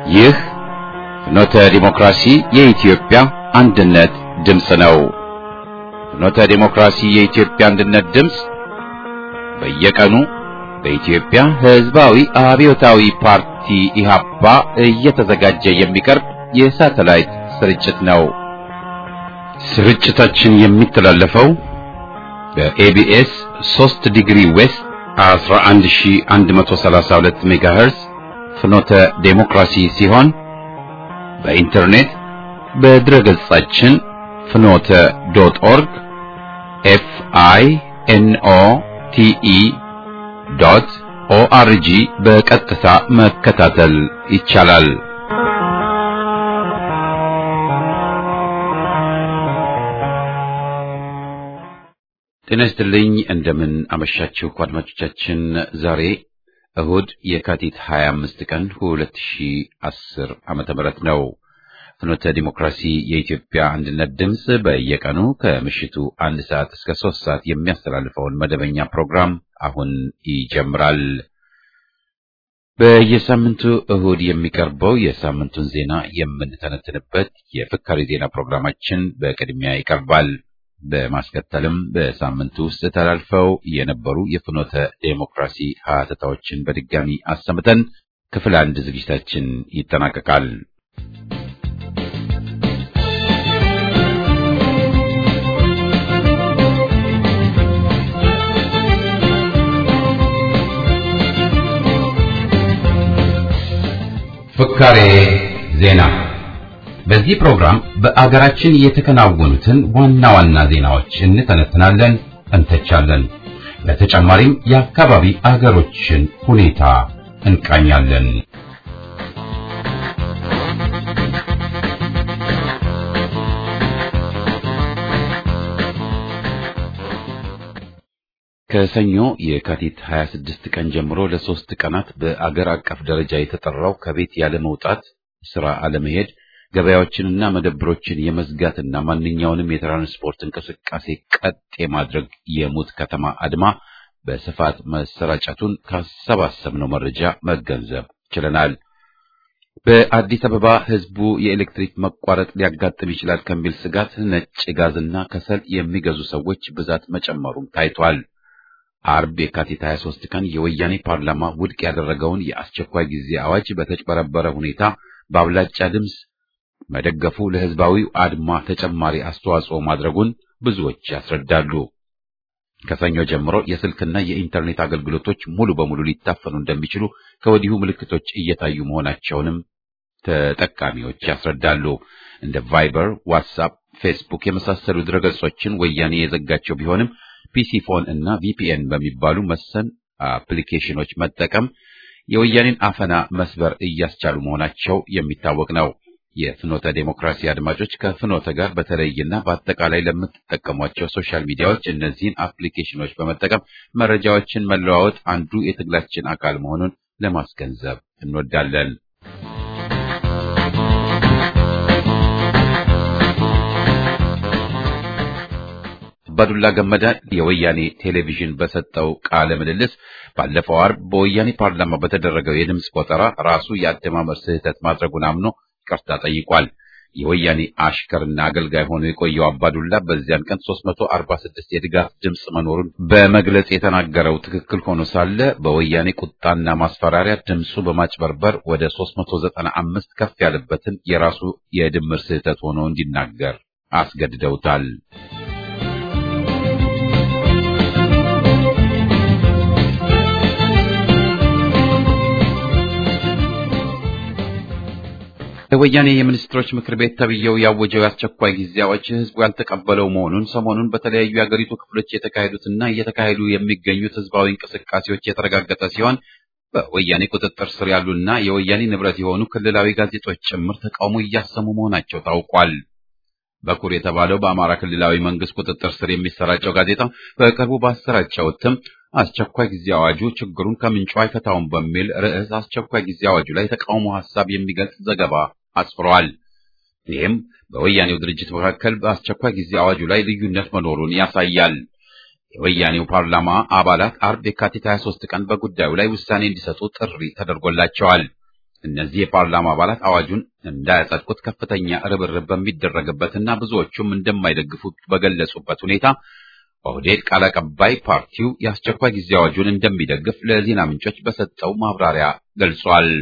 ይህ ፍኖተ ዲሞክራሲ የኢትዮጵያ አንድነት ድምፅ ነው። ፍኖተ ዲሞክራሲ የኢትዮጵያ አንድነት ድምፅ በየቀኑ በኢትዮጵያ ሕዝባዊ አብዮታዊ ፓርቲ ኢህአፓ እየተዘጋጀ የሚቀርብ የሳተላይት ስርጭት ነው። ስርጭታችን የሚተላለፈው በኤቢኤስ 3 ዲግሪ ዌስት 11132 ሜጋሄርዝ ፍኖተ ዴሞክራሲ ሲሆን በኢንተርኔት በድረገጻችን ፍኖተ ዶት ኦርግ ኤፍ አይ ኤን ኦ ቲ ኢ ዶት ኦአርጂ በቀጥታ መከታተል ይቻላል። ጤና ይስጥልኝ። እንደምን አመሻችሁ አድማጮቻችን። ዛሬ እሁድ የካቲት 25 ቀን 2010 ዓመተ ምህረት ነው። ፍኖተ ዲሞክራሲ የኢትዮጵያ አንድነት ድምፅ በየቀኑ ከምሽቱ አንድ ሰዓት እስከ ሶስት ሰዓት የሚያስተላልፈውን መደበኛ ፕሮግራም አሁን ይጀምራል። በየሳምንቱ እሁድ የሚቀርበው የሳምንቱን ዜና የምንተነትንበት የፍካሪ ዜና ፕሮግራማችን በቅድሚያ ይቀርባል። በማስከተልም በሳምንቱ ውስጥ ተላልፈው የነበሩ የፍኖተ ዴሞክራሲ ሀተታዎችን በድጋሚ አሰምተን ክፍል አንድ ዝግጅታችን ይጠናቀቃል። ፍካሬ ዜና በዚህ ፕሮግራም በአገራችን የተከናወኑትን ዋና ዋና ዜናዎች እንተነትናለን፣ እንተቻለን። በተጨማሪም የአካባቢ አገሮችን ሁኔታ እንቃኛለን። ከሰኞ የካቲት 26 ቀን ጀምሮ ለሶስት ቀናት በአገር አቀፍ ደረጃ የተጠራው ከቤት ያለ መውጣት፣ ስራ አለመሄድ ገበያዎችንና መደብሮችን የመዝጋትና ማንኛውንም የትራንስፖርት እንቅስቃሴ ቀጥ የማድረግ የሙት ከተማ አድማ በስፋት መሰራጨቱን ካሰባሰብነው መረጃ መገንዘብ ችለናል። በአዲስ አበባ ሕዝቡ የኤሌክትሪክ መቋረጥ ሊያጋጥም ይችላል ከሚል ስጋት ነጭ ጋዝና ከሰል የሚገዙ ሰዎች ብዛት መጨመሩም ታይቷል። አርብ የካቲት 23 ቀን የወያኔ ፓርላማ ውድቅ ያደረገውን የአስቸኳይ ጊዜ አዋጅ በተጭበረበረ ሁኔታ በአብላጫ ድምፅ መደገፉ ለሕዝባዊው አድማ ተጨማሪ አስተዋጽኦ ማድረጉን ብዙዎች ያስረዳሉ። ከሰኞ ጀምሮ የስልክና የኢንተርኔት አገልግሎቶች ሙሉ በሙሉ ሊታፈኑ እንደሚችሉ ከወዲሁ ምልክቶች እየታዩ መሆናቸውንም ተጠቃሚዎች ያስረዳሉ። እንደ ቫይበር፣ ዋትስአፕ፣ ፌስቡክ የመሳሰሉ ድረገጾችን ወያኔ የዘጋቸው ቢሆንም ፒሲ ፎን እና ቪፒኤን በሚባሉ መሰል አፕሊኬሽኖች መጠቀም የወያኔን አፈና መስበር እያስቻሉ መሆናቸው የሚታወቅ ነው። የፍኖተ ዴሞክራሲ አድማጮች ከፍኖተ ጋር በተለይና በአጠቃላይ ለምትጠቀሟቸው ሶሻል ሚዲያዎች እነዚህን አፕሊኬሽኖች በመጠቀም መረጃዎችን መለዋወጥ አንዱ የትግላችን አካል መሆኑን ለማስገንዘብ እንወዳለን። አባዱላ ገመዳ የወያኔ ቴሌቪዥን በሰጠው ቃለ ምልልስ ባለፈው አርብ በወያኔ ፓርላማ በተደረገው የድምፅ ቆጠራ ራሱ የአደማመር ስህተት ማድረጉን አምኖ ይቅርታ ጠይቋል። የወያኔ አሽከርና አገልጋይ ሆኖ የቆየው አባዱላ በዚያን ቀን 346 የድጋፍ ድምፅ መኖሩን በመግለጽ የተናገረው ትክክል ሆኖ ሳለ በወያኔ ቁጣና ማስፈራሪያ ድምፁ በማጭበርበር ወደ 395 ከፍ ያለበትን የራሱ የድምር ስህተት ሆኖ እንዲናገር አስገድደውታል። የወያኔ የሚኒስትሮች ምክር ቤት ተብዬው ያወጀው የአስቸኳይ ጊዜ አዋጅ ህዝቡ ያልተቀበለው መሆኑን ሰሞኑን በተለያዩ የአገሪቱ ክፍሎች የተካሄዱትና እየተካሄዱ የሚገኙት ህዝባዊ እንቅስቃሴዎች የተረጋገጠ ሲሆን በወያኔ ቁጥጥር ስር ያሉና የወያኔ ንብረት የሆኑ ክልላዊ ጋዜጦች ጭምር ተቃውሞ እያሰሙ መሆናቸው ታውቋል። በኩር የተባለው በአማራ ክልላዊ መንግስት ቁጥጥር ስር የሚሰራጨው ጋዜጣ በቅርቡ ባሰራጨው እትም አስቸኳይ ጊዜ አዋጁ ችግሩን ከምንጩ አይፈታውም በሚል ርዕስ አስቸኳይ ጊዜ አዋጁ ላይ ተቃውሞ ሐሳብ የሚገልጽ ዘገባ አስፍሯል። ይህም በወያኔው ድርጅት መካከል በአስቸኳይ ጊዜ አዋጁ ላይ ልዩነት መኖሩን ያሳያል። የወያኔው ፓርላማ አባላት አርብ የካቲት 23 ቀን በጉዳዩ ላይ ውሳኔ እንዲሰጡ ጥሪ ተደርጎላቸዋል። እነዚህ የፓርላማ አባላት አዋጁን እንዳያጸድቁት ከፍተኛ ርብርብ በሚደረግበትና ብዙዎቹም እንደማይደግፉት በገለጹበት ሁኔታ ኦህዴድ ቃል አቀባይ ፓርቲው የአስቸኳይ ጊዜ አዋጁን እንደሚደግፍ ለዜና ምንጮች በሰጠው ማብራሪያ ገልጿል።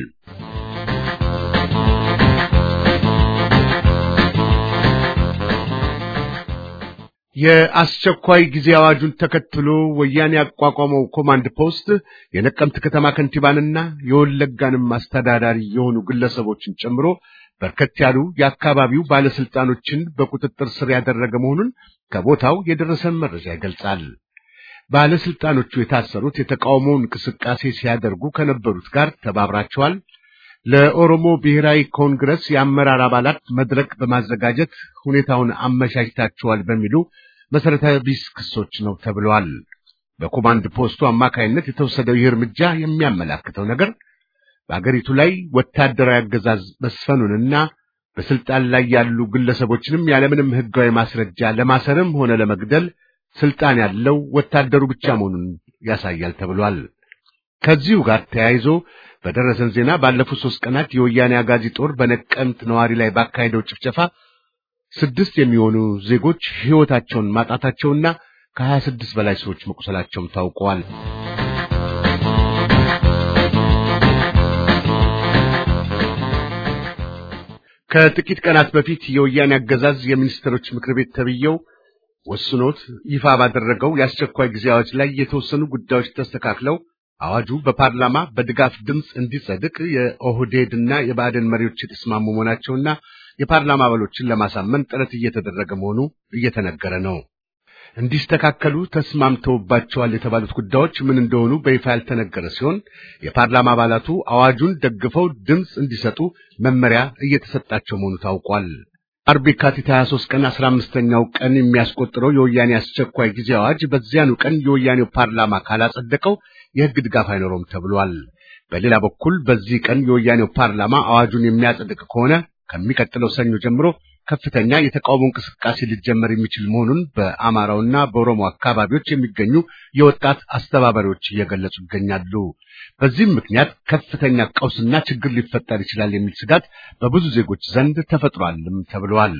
የአስቸኳይ ጊዜ አዋጁን ተከትሎ ወያኔ ያቋቋመው ኮማንድ ፖስት የነቀምት ከተማ ከንቲባንና የወለጋንም አስተዳዳሪ የሆኑ ግለሰቦችን ጨምሮ በርከት ያሉ የአካባቢው ባለስልጣኖችን በቁጥጥር ስር ያደረገ መሆኑን ከቦታው የደረሰን መረጃ ይገልጻል። ባለስልጣኖቹ የታሰሩት የተቃውሞ እንቅስቃሴ ሲያደርጉ ከነበሩት ጋር ተባብራቸዋል፣ ለኦሮሞ ብሔራዊ ኮንግረስ የአመራር አባላት መድረክ በማዘጋጀት ሁኔታውን አመቻችታቸዋል በሚሉ መሰረታዊ ቢስ ክሶች ነው ተብለዋል። በኮማንድ ፖስቱ አማካይነት የተወሰደው ይህ እርምጃ የሚያመላክተው ነገር በአገሪቱ ላይ ወታደራዊ አገዛዝ መስፈኑንና በስልጣን ላይ ያሉ ግለሰቦችንም ያለምንም ሕጋዊ ማስረጃ ለማሰርም ሆነ ለመግደል ስልጣን ያለው ወታደሩ ብቻ መሆኑን ያሳያል ተብሏል። ከዚሁ ጋር ተያይዞ በደረሰን ዜና ባለፉት ሶስት ቀናት የወያኔ አጋዚ ጦር በነቀምት ነዋሪ ላይ ባካሄደው ጭፍጨፋ ስድስት የሚሆኑ ዜጎች ሕይወታቸውን ማጣታቸውና ከሀያ ስድስት በላይ ሰዎች መቁሰላቸውም ታውቀዋል። ከጥቂት ቀናት በፊት የወያኔ አገዛዝ የሚኒስትሮች ምክር ቤት ተብየው ወስኖት ይፋ ባደረገው የአስቸኳይ ጊዜ አዋጅ ላይ የተወሰኑ ጉዳዮች ተስተካክለው አዋጁ በፓርላማ በድጋፍ ድምፅ እንዲጸድቅ የኦህዴድና የብአዴን መሪዎች የተስማሙ መሆናቸውና የፓርላማ አባሎችን ለማሳመን ጥረት እየተደረገ መሆኑ እየተነገረ ነው። እንዲስተካከሉ ተስማምተውባቸዋል የተባሉት ጉዳዮች ምን እንደሆኑ በይፋ ያልተነገረ ሲሆን የፓርላማ አባላቱ አዋጁን ደግፈው ድምፅ እንዲሰጡ መመሪያ እየተሰጣቸው መሆኑ ታውቋል። አርብ የካቲት 23 ቀን 15ኛው ቀን የሚያስቆጥረው የወያኔ አስቸኳይ ጊዜ አዋጅ በዚያኑ ቀን የወያኔው ፓርላማ ካላጸደቀው የሕግ ድጋፍ አይኖረውም ተብሏል። በሌላ በኩል በዚህ ቀን የወያኔው ፓርላማ አዋጁን የሚያጸድቅ ከሆነ ከሚቀጥለው ሰኞ ጀምሮ ከፍተኛ የተቃውሞ እንቅስቃሴ ሊጀመር የሚችል መሆኑን በአማራውና በኦሮሞ አካባቢዎች የሚገኙ የወጣት አስተባባሪዎች እየገለጹ ይገኛሉ። በዚህም ምክንያት ከፍተኛ ቀውስና ችግር ሊፈጠር ይችላል የሚል ስጋት በብዙ ዜጎች ዘንድ ተፈጥሯልም ተብለዋል።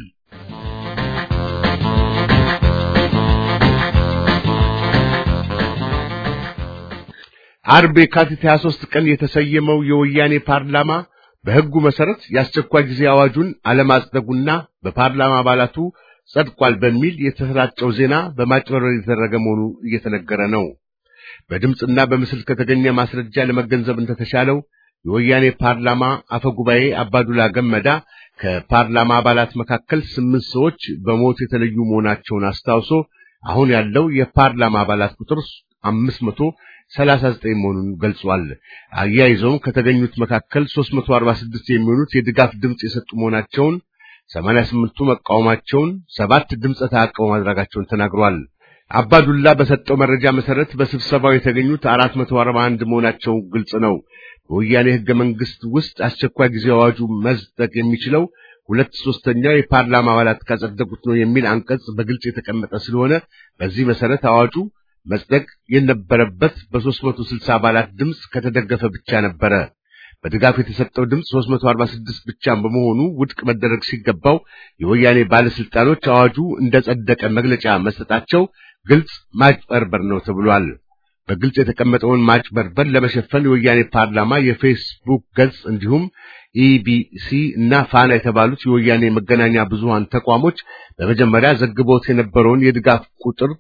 አርብ የካቲት 23 ቀን የተሰየመው የወያኔ ፓርላማ በሕጉ መሰረት የአስቸኳይ ጊዜ አዋጁን አለማጽደጉና በፓርላማ አባላቱ ጸድቋል በሚል የተሰራጨው ዜና በማጭበርበር የተደረገ መሆኑ እየተነገረ ነው። በድምፅና በምስል ከተገኘ ማስረጃ ለመገንዘብ እንደተሻለው የወያኔ ፓርላማ አፈ ጉባኤ አባዱላ ገመዳ ከፓርላማ አባላት መካከል ስምንት ሰዎች በሞት የተለዩ መሆናቸውን አስታውሶ አሁን ያለው የፓርላማ አባላት ቁጥር አምስት መቶ ሰላሳ ዘጠኝ መሆኑን ገልጿል። አያይዘውም ከተገኙት መካከል 346 የሚሆኑት የድጋፍ ድምፅ የሰጡ መሆናቸውን፣ 88ቱ መቃወማቸውን፣ ሰባት ድምፀ ተአቅቦ ማድረጋቸውን ተናግሯል። አባዱላ በሰጠው መረጃ መሰረት በስብሰባው የተገኙት 441 መሆናቸው ግልጽ ነው። በወያኔ ሕገ መንግሥት ውስጥ አስቸኳይ ጊዜ አዋጁ መጽደቅ የሚችለው ሁለት ሶስተኛው የፓርላማ አባላት ካጸደቁት ነው የሚል አንቀጽ በግልጽ የተቀመጠ ስለሆነ በዚህ መሰረት አዋጁ መጽደቅ የነበረበት በ360 አባላት ድምፅ ከተደገፈ ብቻ ነበረ። በድጋፍ የተሰጠው ድምፅ 346 ብቻ በመሆኑ ውድቅ መደረግ ሲገባው የወያኔ ባለስልጣኖች አዋጁ እንደጸደቀ መግለጫ መስጠታቸው ግልጽ ማጭበርበር ነው ተብሏል። በግልጽ የተቀመጠውን ማጭበርበር ለመሸፈን የወያኔ ፓርላማ የፌስቡክ ገጽ እንዲሁም ኢቢሲ እና ፋና የተባሉት የወያኔ መገናኛ ብዙሃን ተቋሞች በመጀመሪያ ዘግቦት የነበረውን የድጋፍ ቁጥር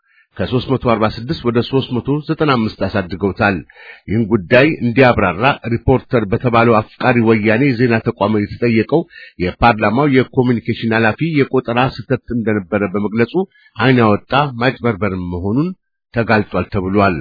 ከ346 ወደ 395 አሳድገውታል። ይህን ጉዳይ እንዲያብራራ ሪፖርተር በተባለው አፍቃሪ ወያኔ የዜና ተቋም የተጠየቀው የፓርላማው የኮሚኒኬሽን ኃላፊ የቆጠራ ስህተት እንደነበረ በመግለጹ ዓይን ያወጣ ማጭበርበር መሆኑን ተጋልጧል ተብሏል።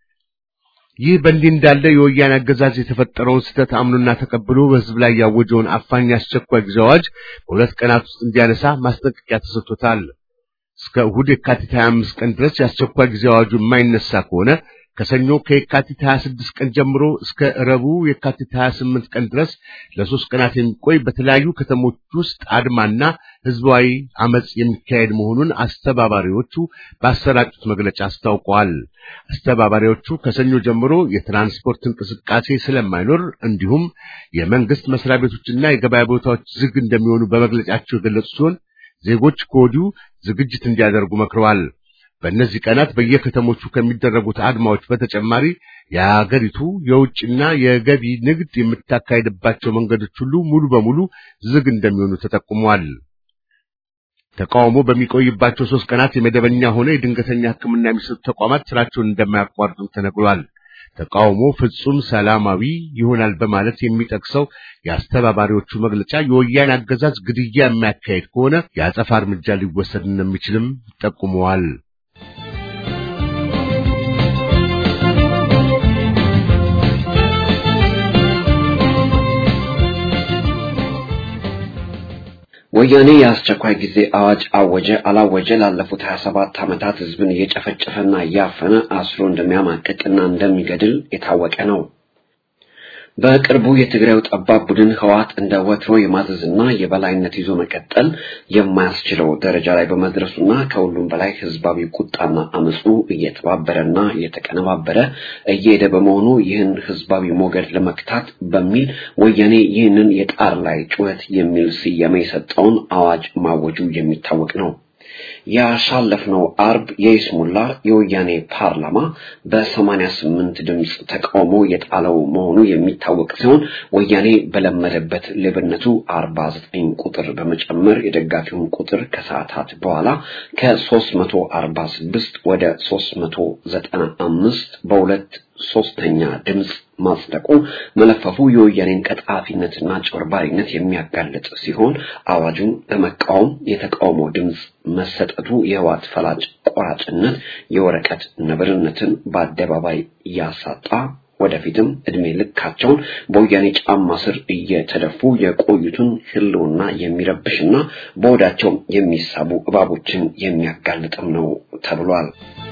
ይህ በእንዲህ እንዳለ የወያኔ አገዛዝ የተፈጠረውን ስህተት አምኖና ተቀብሎ በሕዝብ ላይ ያወጀውን አፋኝ አስቸኳይ ጊዜ አዋጅ በሁለት ቀናት ውስጥ እንዲያነሳ ማስጠንቀቂያ ተሰጥቶታል። እስከ እሁድ የካቲት 25 ቀን ድረስ የአስቸኳይ ጊዜ አዋጁ የማይነሳ ከሆነ ከሰኞ ከየካቲት 26 ቀን ጀምሮ እስከ ረቡዕ የካቲት 28 ቀን ድረስ ለሶስት ቀናት የሚቆይ በተለያዩ ከተሞች ውስጥ አድማና ህዝባዊ አመጽ የሚካሄድ መሆኑን አስተባባሪዎቹ ባሰራጩት መግለጫ አስታውቀዋል። አስተባባሪዎቹ ከሰኞ ጀምሮ የትራንስፖርት እንቅስቃሴ ስለማይኖር እንዲሁም የመንግስት መስሪያ ቤቶችና የገበያ ቦታዎች ዝግ እንደሚሆኑ በመግለጫቸው የገለጹ ሲሆን ዜጎች ከወዲሁ ዝግጅት እንዲያደርጉ መክረዋል። በእነዚህ ቀናት በየከተሞቹ ከሚደረጉት አድማዎች በተጨማሪ የአገሪቱ የውጭና የገቢ ንግድ የምታካሄድባቸው መንገዶች ሁሉ ሙሉ በሙሉ ዝግ እንደሚሆኑ ተጠቁሟል። ተቃውሞ በሚቆይባቸው ሶስት ቀናት የመደበኛ ሆነ የድንገተኛ ሕክምና የሚሰጡ ተቋማት ስራቸውን እንደማያቋርጡ ተነግሯል። ተቃውሞ ፍጹም ሰላማዊ ይሆናል በማለት የሚጠቅሰው የአስተባባሪዎቹ መግለጫ የወያኔ አገዛዝ ግድያ የሚያካሄድ ከሆነ የአጸፋ እርምጃ ሊወሰድ እንደሚችልም ጠቁመዋል። ወያኔ የአስቸኳይ ጊዜ አዋጅ አወጀ አላወጀ ላለፉት 27 ዓመታት ህዝብን እየጨፈጨፈና እያፈነ አስሮ እንደሚያማቅቅና እንደሚገድል የታወቀ ነው። በቅርቡ የትግራዩ ጠባብ ቡድን ህወሓት እንደ ወትሮ የማዘዝና የበላይነት ይዞ መቀጠል የማያስችለው ደረጃ ላይ በመድረሱና ከሁሉም በላይ ህዝባዊ ቁጣና አመፁ እየተባበረና እየተቀነባበረ እየሄደ በመሆኑ ይህን ህዝባዊ ሞገድ ለመክታት በሚል ወያኔ ይህንን የጣር ላይ ጩኸት የሚል ስያሜ የሰጠውን አዋጅ ማወጁ የሚታወቅ ነው። ያሳለፍነው አርብ የይስሙላ የወያኔ ፓርላማ በሰማንያ ስምንት ድምፅ ተቃውሞ የጣለው መሆኑ የሚታወቅ ሲሆን ወያኔ በለመደበት ሌብነቱ አርባ ዘጠኝ ቁጥር በመጨመር የደጋፊውን ቁጥር ከሰዓታት በኋላ ከሶስት መቶ አርባ ስድስት ወደ ሶስት መቶ ዘጠና አምስት በሁለት ሶስተኛ ድምፅ ማጽደቁ መለፈፉ የወያኔን ቀጣፊነትና ጭበርባሪነት የሚያጋልጥ ሲሆን አዋጁን በመቃወም የተቃውሞ ድምፅ መሰጠቱ የህወሓት ፈላጭ ቆራጭነት የወረቀት ነብርነትን በአደባባይ እያሳጣ ወደፊትም እድሜ ልካቸውን በወያኔ ጫማ ስር እየተደፉ የቆዩትን ህልውና የሚረብሽና በወዳቸው የሚሳቡ እባቦችን የሚያጋልጥም ነው ተብሏል።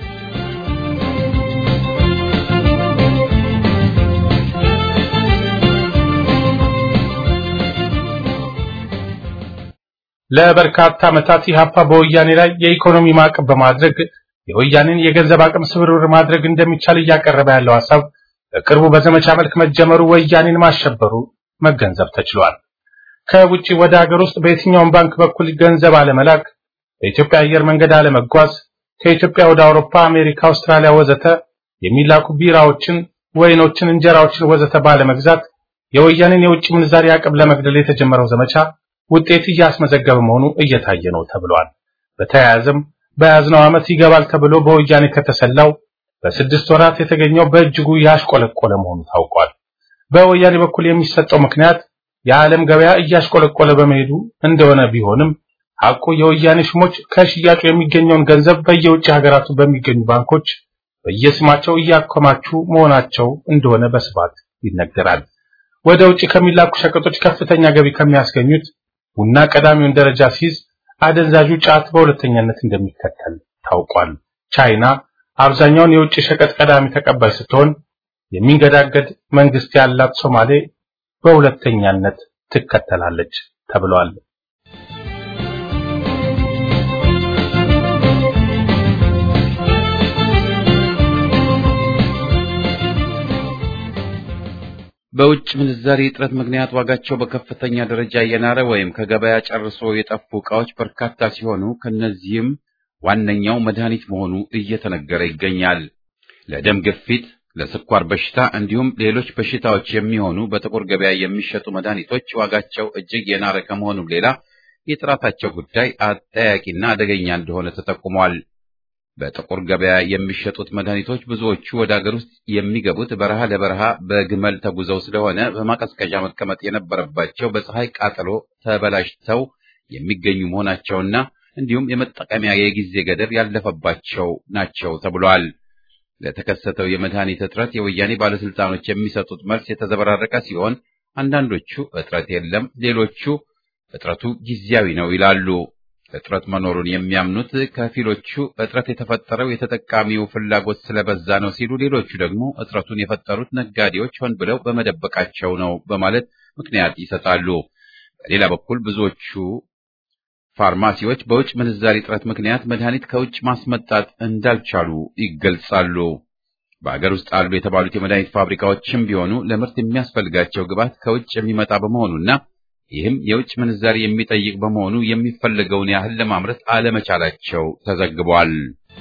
ለበርካታ ዓመታት ኢህአፓ በወያኔ ላይ የኢኮኖሚ ማዕቀብ በማድረግ የወያኔን የገንዘብ አቅም ስብርብር ማድረግ እንደሚቻል እያቀረበ ያለው ሐሳብ በቅርቡ በዘመቻ መልክ መጀመሩ ወያኔን ማሸበሩ መገንዘብ ተችሏል። ከውጪ ወደ ሀገር ውስጥ በየትኛውም ባንክ በኩል ገንዘብ አለመላክ፣ በኢትዮጵያ አየር መንገድ አለመጓዝ፣ ከኢትዮጵያ ወደ አውሮፓ፣ አሜሪካ፣ አውስትራሊያ ወዘተ የሚላኩ ቢራዎችን፣ ወይኖችን፣ እንጀራዎችን ወዘተ ባለመግዛት የወያኔን የውጭ ምንዛሪ አቅም ለመግደል የተጀመረው ዘመቻ ውጤት እያስመዘገበ መሆኑ እየታየ ነው ተብሏል። በተያያዘም በያዝነው ዓመት ይገባል ተብሎ በወያኔ ከተሰላው በስድስት ወራት የተገኘው በእጅጉ ያሽቆለቆለ መሆኑ ታውቋል። በወያኔ በኩል የሚሰጠው ምክንያት የዓለም ገበያ እያሽቆለቆለ በመሄዱ እንደሆነ ቢሆንም ሐቁ የወያኔ ሹሞች ከሽያጩ የሚገኘውን ገንዘብ በየውጭ ሀገራቱ በሚገኙ ባንኮች በየስማቸው እያከማቹ መሆናቸው እንደሆነ በስፋት ይነገራል። ወደ ውጭ ከሚላኩ ሸቀጦች ከፍተኛ ገቢ ከሚያስገኙት ቡና ቀዳሚውን ደረጃ ሲይዝ አደንዛዡ ጫት በሁለተኛነት እንደሚከተል ታውቋል። ቻይና አብዛኛውን የውጭ ሸቀጥ ቀዳሚ ተቀባይ ስትሆን የሚንገዳገድ መንግስት ያላት ሶማሌ በሁለተኛነት ትከተላለች ተብሏል። በውጭ ምንዛሪ እጥረት ምክንያት ዋጋቸው በከፍተኛ ደረጃ የናረ ወይም ከገበያ ጨርሶ የጠፉ ዕቃዎች በርካታ ሲሆኑ ከነዚህም ዋነኛው መድኃኒት መሆኑ እየተነገረ ይገኛል። ለደም ግፊት፣ ለስኳር በሽታ እንዲሁም ሌሎች በሽታዎች የሚሆኑ በጥቁር ገበያ የሚሸጡ መድኃኒቶች ዋጋቸው እጅግ የናረ ከመሆኑም ሌላ የጥራታቸው ጉዳይ አጠያቂና አደገኛ እንደሆነ ተጠቁሟል። በጥቁር ገበያ የሚሸጡት መድኃኒቶች ብዙዎቹ ወደ አገር ውስጥ የሚገቡት በረሃ ለበረሃ በግመል ተጉዘው ስለሆነ በማቀዝቀዣ መቀመጥ የነበረባቸው በፀሐይ ቃጠሎ ተበላሽተው የሚገኙ መሆናቸውና እንዲሁም የመጠቀሚያ የጊዜ ገደብ ያለፈባቸው ናቸው ተብሏል። ለተከሰተው የመድኃኒት እጥረት የወያኔ ባለስልጣኖች የሚሰጡት መልስ የተዘበራረቀ ሲሆን አንዳንዶቹ እጥረት የለም፣ ሌሎቹ እጥረቱ ጊዜያዊ ነው ይላሉ። እጥረት መኖሩን የሚያምኑት ከፊሎቹ እጥረት የተፈጠረው የተጠቃሚው ፍላጎት ስለበዛ ነው ሲሉ፣ ሌሎቹ ደግሞ እጥረቱን የፈጠሩት ነጋዴዎች ሆን ብለው በመደበቃቸው ነው በማለት ምክንያት ይሰጣሉ። በሌላ በኩል ብዙዎቹ ፋርማሲዎች በውጭ ምንዛሪ እጥረት ምክንያት መድኃኒት ከውጭ ማስመጣት እንዳልቻሉ ይገልጻሉ። በአገር ውስጥ አሉ የተባሉት የመድኃኒት ፋብሪካዎችም ቢሆኑ ለምርት የሚያስፈልጋቸው ግብዓት ከውጭ የሚመጣ በመሆኑና ይህም የውጭ ምንዛሪ የሚጠይቅ በመሆኑ የሚፈለገውን ያህል ለማምረት አለመቻላቸው ተዘግቧል።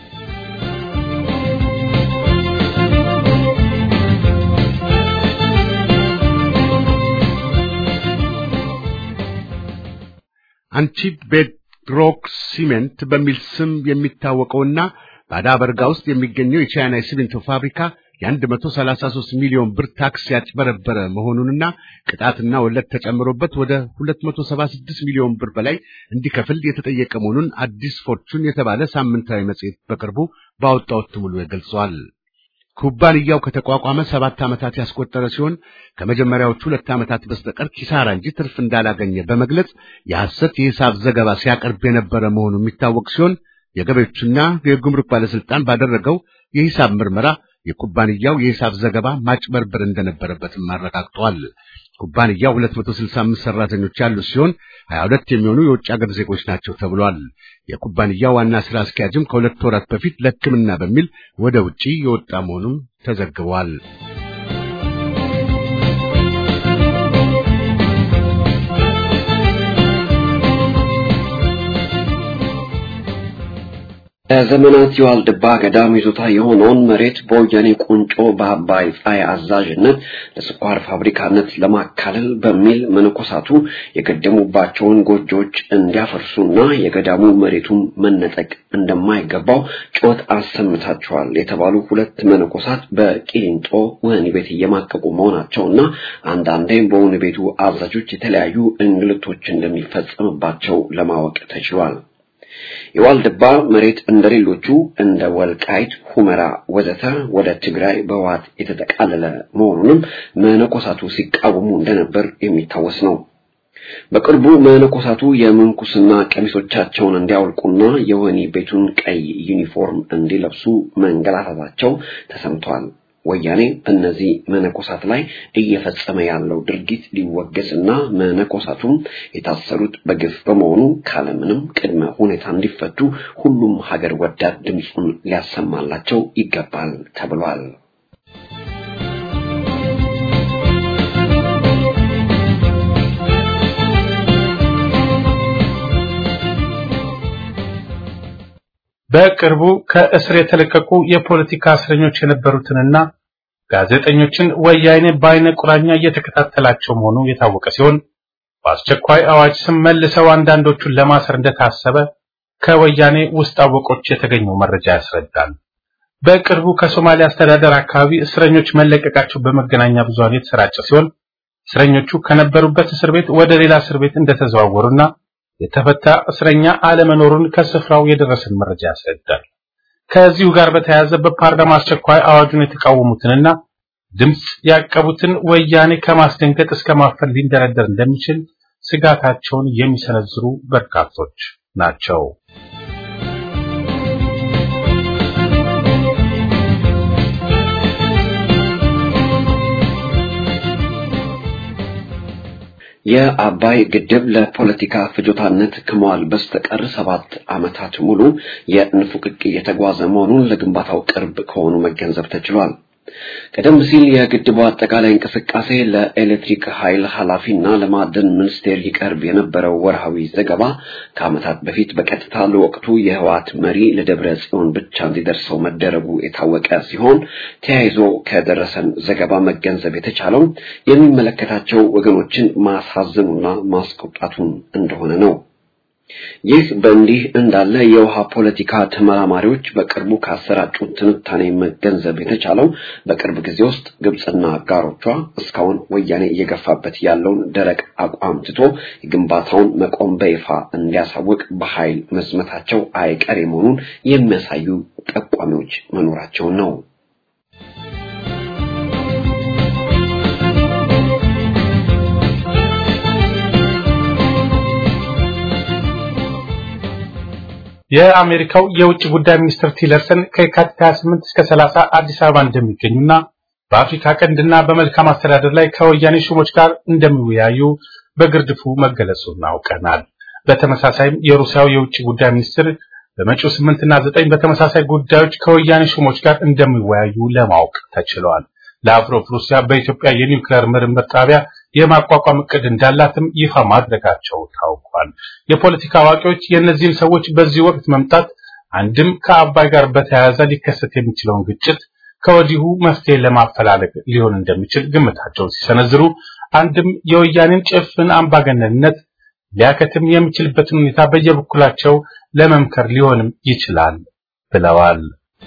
አንቺድ ቤድሮክ ሲሜንት በሚል ስም የሚታወቀውና ባዳ በርጋ ውስጥ የሚገኘው የቻይና የሲሚንቶ ፋብሪካ የ133 ሚሊዮን ብር ታክስ ያጭበረበረ መሆኑንና ቅጣትና ወለድ ተጨምሮበት ወደ 276 ሚሊዮን ብር በላይ እንዲከፍል የተጠየቀ መሆኑን አዲስ ፎርቹን የተባለ ሳምንታዊ መጽሔት በቅርቡ ባወጣው እትሙ ላይ ገልጿል። ኩባንያው ከተቋቋመ ሰባት ዓመታት ያስቆጠረ ሲሆን ከመጀመሪያዎቹ ሁለት ዓመታት በስተቀር ኪሳራ እንጂ ትርፍ እንዳላገኘ በመግለጽ የሐሰት የሂሳብ ዘገባ ሲያቀርብ የነበረ መሆኑ የሚታወቅ ሲሆን የገቢዎችና የጉምሩክ ባለስልጣን ባደረገው የሂሳብ ምርመራ የኩባንያው የሂሳብ ዘገባ ማጭበርበር እንደነበረበትም አረጋግጧል። ኩባንያው 265 ሰራተኞች ያሉት ሲሆን 22 የሚሆኑ የውጭ ሀገር ዜጎች ናቸው ተብሏል። የኩባንያው ዋና ስራ አስኪያጅም ከሁለት ወራት በፊት ለሕክምና በሚል ወደ ውጪ የወጣ መሆኑም ተዘግቧል። ለዘመናት የዋልድባ ገዳም ይዞታ የሆነውን መሬት በወያኔ ቁንጮ በአባይ ፀሐይ አዛዥነት ለስኳር ፋብሪካነት ለማካለል በሚል መነኮሳቱ የገደሙባቸውን ጎጆዎች እንዲያፈርሱና የገዳሙ መሬቱን መነጠቅ እንደማይገባው ጩኸት አሰምታቸዋል የተባሉ ሁለት መነኮሳት በቂሊንጦ ወህኒ ቤት እየማቀቁ መሆናቸውና አንዳንዴም በወህኒ ቤቱ አዛዦች የተለያዩ እንግልቶች እንደሚፈጸምባቸው ለማወቅ ተችሏል። የዋልድባ መሬት እንደሌሎቹ እንደ ወልቃይት፣ ሁመራ ወዘተ ወደ ትግራይ በህወሓት የተጠቃለለ መሆኑንም መነኮሳቱ ሲቃወሙ እንደነበር የሚታወስ ነው። በቅርቡ መነኮሳቱ የምንኩስና ቀሚሶቻቸውን እንዲያወልቁና የወህኒ ቤቱን ቀይ ዩኒፎርም እንዲለብሱ መንገላታታቸው ተሰምቷል። ወያኔ በእነዚህ መነኮሳት ላይ እየፈጸመ ያለው ድርጊት ሊወገዝና መነኮሳቱም የታሰሩት በግፍ በመሆኑ ካለምንም ቅድመ ሁኔታ እንዲፈቱ ሁሉም ሀገር ወዳድ ድምፁን ሊያሰማላቸው ይገባል ተብሏል። በቅርቡ ከእስር የተለቀቁ የፖለቲካ እስረኞች የነበሩትንና ጋዜጠኞችን ወያኔ በአይነ ቁራኛ እየተከታተላቸው መሆኑ የታወቀ ሲሆን በአስቸኳይ አዋጅ ስም መልሰው አንዳንዶቹን ለማሰር እንደታሰበ ከወያኔ ውስጥ አወቆች የተገኘው መረጃ ያስረዳል። በቅርቡ ከሶማሊያ አስተዳደር አካባቢ እስረኞች መለቀቃቸው በመገናኛ ብዙሃን የተሰራጨ ሲሆን እስረኞቹ ከነበሩበት እስር ቤት ወደ ሌላ እስር ቤት እንደተዘዋወሩና የተፈታ እስረኛ አለመኖሩን ከስፍራው የደረሰን መረጃ ያስረዳል። ከዚሁ ጋር በተያያዘ በፓርላማ አስቸኳይ አዋጁን የተቃወሙትንና ድምፅ ያቀቡትን ወያኔ ከማስደንገጥ እስከ ማፈን ሊንደረደር እንደሚችል ስጋታቸውን የሚሰነዝሩ በርካቶች ናቸው። የአባይ ግድብ ለፖለቲካ ፍጆታነት ከመዋል በስተቀር ሰባት ዓመታት ሙሉ የንፉቅቅ እየተጓዘ መሆኑን ለግንባታው ቅርብ ከሆኑ መገንዘብ ተችሏል። ቀደም ሲል የግድቡ አጠቃላይ እንቅስቃሴ ለኤሌክትሪክ ኃይል ኃላፊና ለማዕድን ሚኒስቴር ይቀርብ የነበረው ወርሃዊ ዘገባ ከዓመታት በፊት በቀጥታ ለወቅቱ የህወሓት መሪ ለደብረ ጽዮን ብቻ እንዲደርሰው መደረጉ የታወቀ ሲሆን ተያይዞ ከደረሰን ዘገባ መገንዘብ የተቻለው የሚመለከታቸው ወገኖችን ማሳዘኑና ማስቆጣቱን እንደሆነ ነው። ይህ በእንዲህ እንዳለ የውሃ ፖለቲካ ተመራማሪዎች በቅርቡ ካሰራጩት ትንታኔ መገንዘብ የተቻለው በቅርብ ጊዜ ውስጥ ግብፅና አጋሮቿ እስካሁን ወያኔ እየገፋበት ያለውን ደረቅ አቋም ትቶ የግንባታውን መቆም በይፋ እንዲያሳውቅ በኃይል መዝመታቸው አይቀሬ መሆኑን የሚያሳዩ ጠቋሚዎች መኖራቸውን ነው። የአሜሪካው የውጭ ጉዳይ ሚኒስትር ቲለርሰን ከየካቲት 28 እስከ 30 አዲስ አበባ እንደሚገኙና በአፍሪካ ቀንድና በመልካም አስተዳደር ላይ ከወያኔ ሹሞች ጋር እንደሚወያዩ በግርድፉ መገለጹን አውቀናል። በተመሳሳይም የሩሲያው የውጭ ጉዳይ ሚኒስትር በመጪው 8 እና 9 በተመሳሳይ ጉዳዮች ከወያኔ ሹሞች ጋር እንደሚወያዩ ለማወቅ ተችሏል። ላቭሮቭ ሩሲያ በኢትዮጵያ የኒውክሌር ምርምር ጣቢያ የማቋቋም እቅድ እንዳላትም ይፋ ማድረጋቸው ታውቋል። የፖለቲካ አዋቂዎች የእነዚህን ሰዎች በዚህ ወቅት መምጣት አንድም ከአባይ ጋር በተያያዘ ሊከሰት የሚችለውን ግጭት ከወዲሁ መፍትሄ ለማፈላለግ ሊሆን እንደሚችል ግምታቸውን ሲሰነዝሩ፣ አንድም የወያኔን ጭፍን አምባገነንነት ሊያከትም የሚችልበትን ሁኔታ በየበኩላቸው ለመምከር ሊሆንም ይችላል ብለዋል።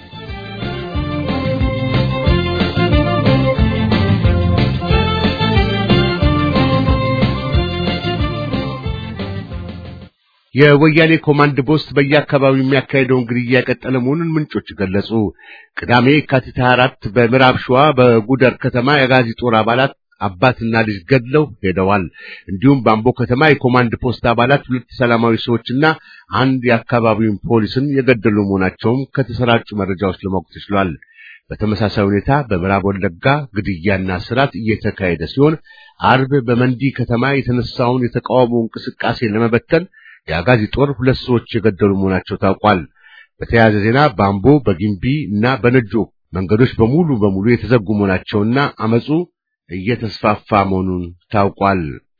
የወያኔ ኮማንድ ፖስት በየአካባቢው የሚያካሄደውን ግድያ የቀጠለ መሆኑን ምንጮች ገለጹ። ቅዳሜ የካቲት 24 በምዕራብ ሸዋ በጉደር ከተማ የጋዚ ጦር አባላት አባትና ልጅ ገድለው ሄደዋል። እንዲሁም በአምቦ ከተማ የኮማንድ ፖስት አባላት ሁለት ሰላማዊ ሰዎችና አንድ የአካባቢውን ፖሊስን የገደሉ መሆናቸውም ከተሰራጩ መረጃዎች ለማወቅ ተችሏል። በተመሳሳይ ሁኔታ በምዕራብ ወለጋ ግድያና ስርዓት እየተካሄደ ሲሆን አርብ በመንዲ ከተማ የተነሳውን የተቃውሞ እንቅስቃሴ ለመበተን የአጋዚ ጦር ሁለት ሰዎች የገደሉ መሆናቸው ታውቋል። በተያያዘ ዜና በአምቦ በጊምቢ እና በነጆ መንገዶች በሙሉ በሙሉ የተዘጉ መሆናቸውና አመፁ እየተስፋፋ መሆኑን ታውቋል።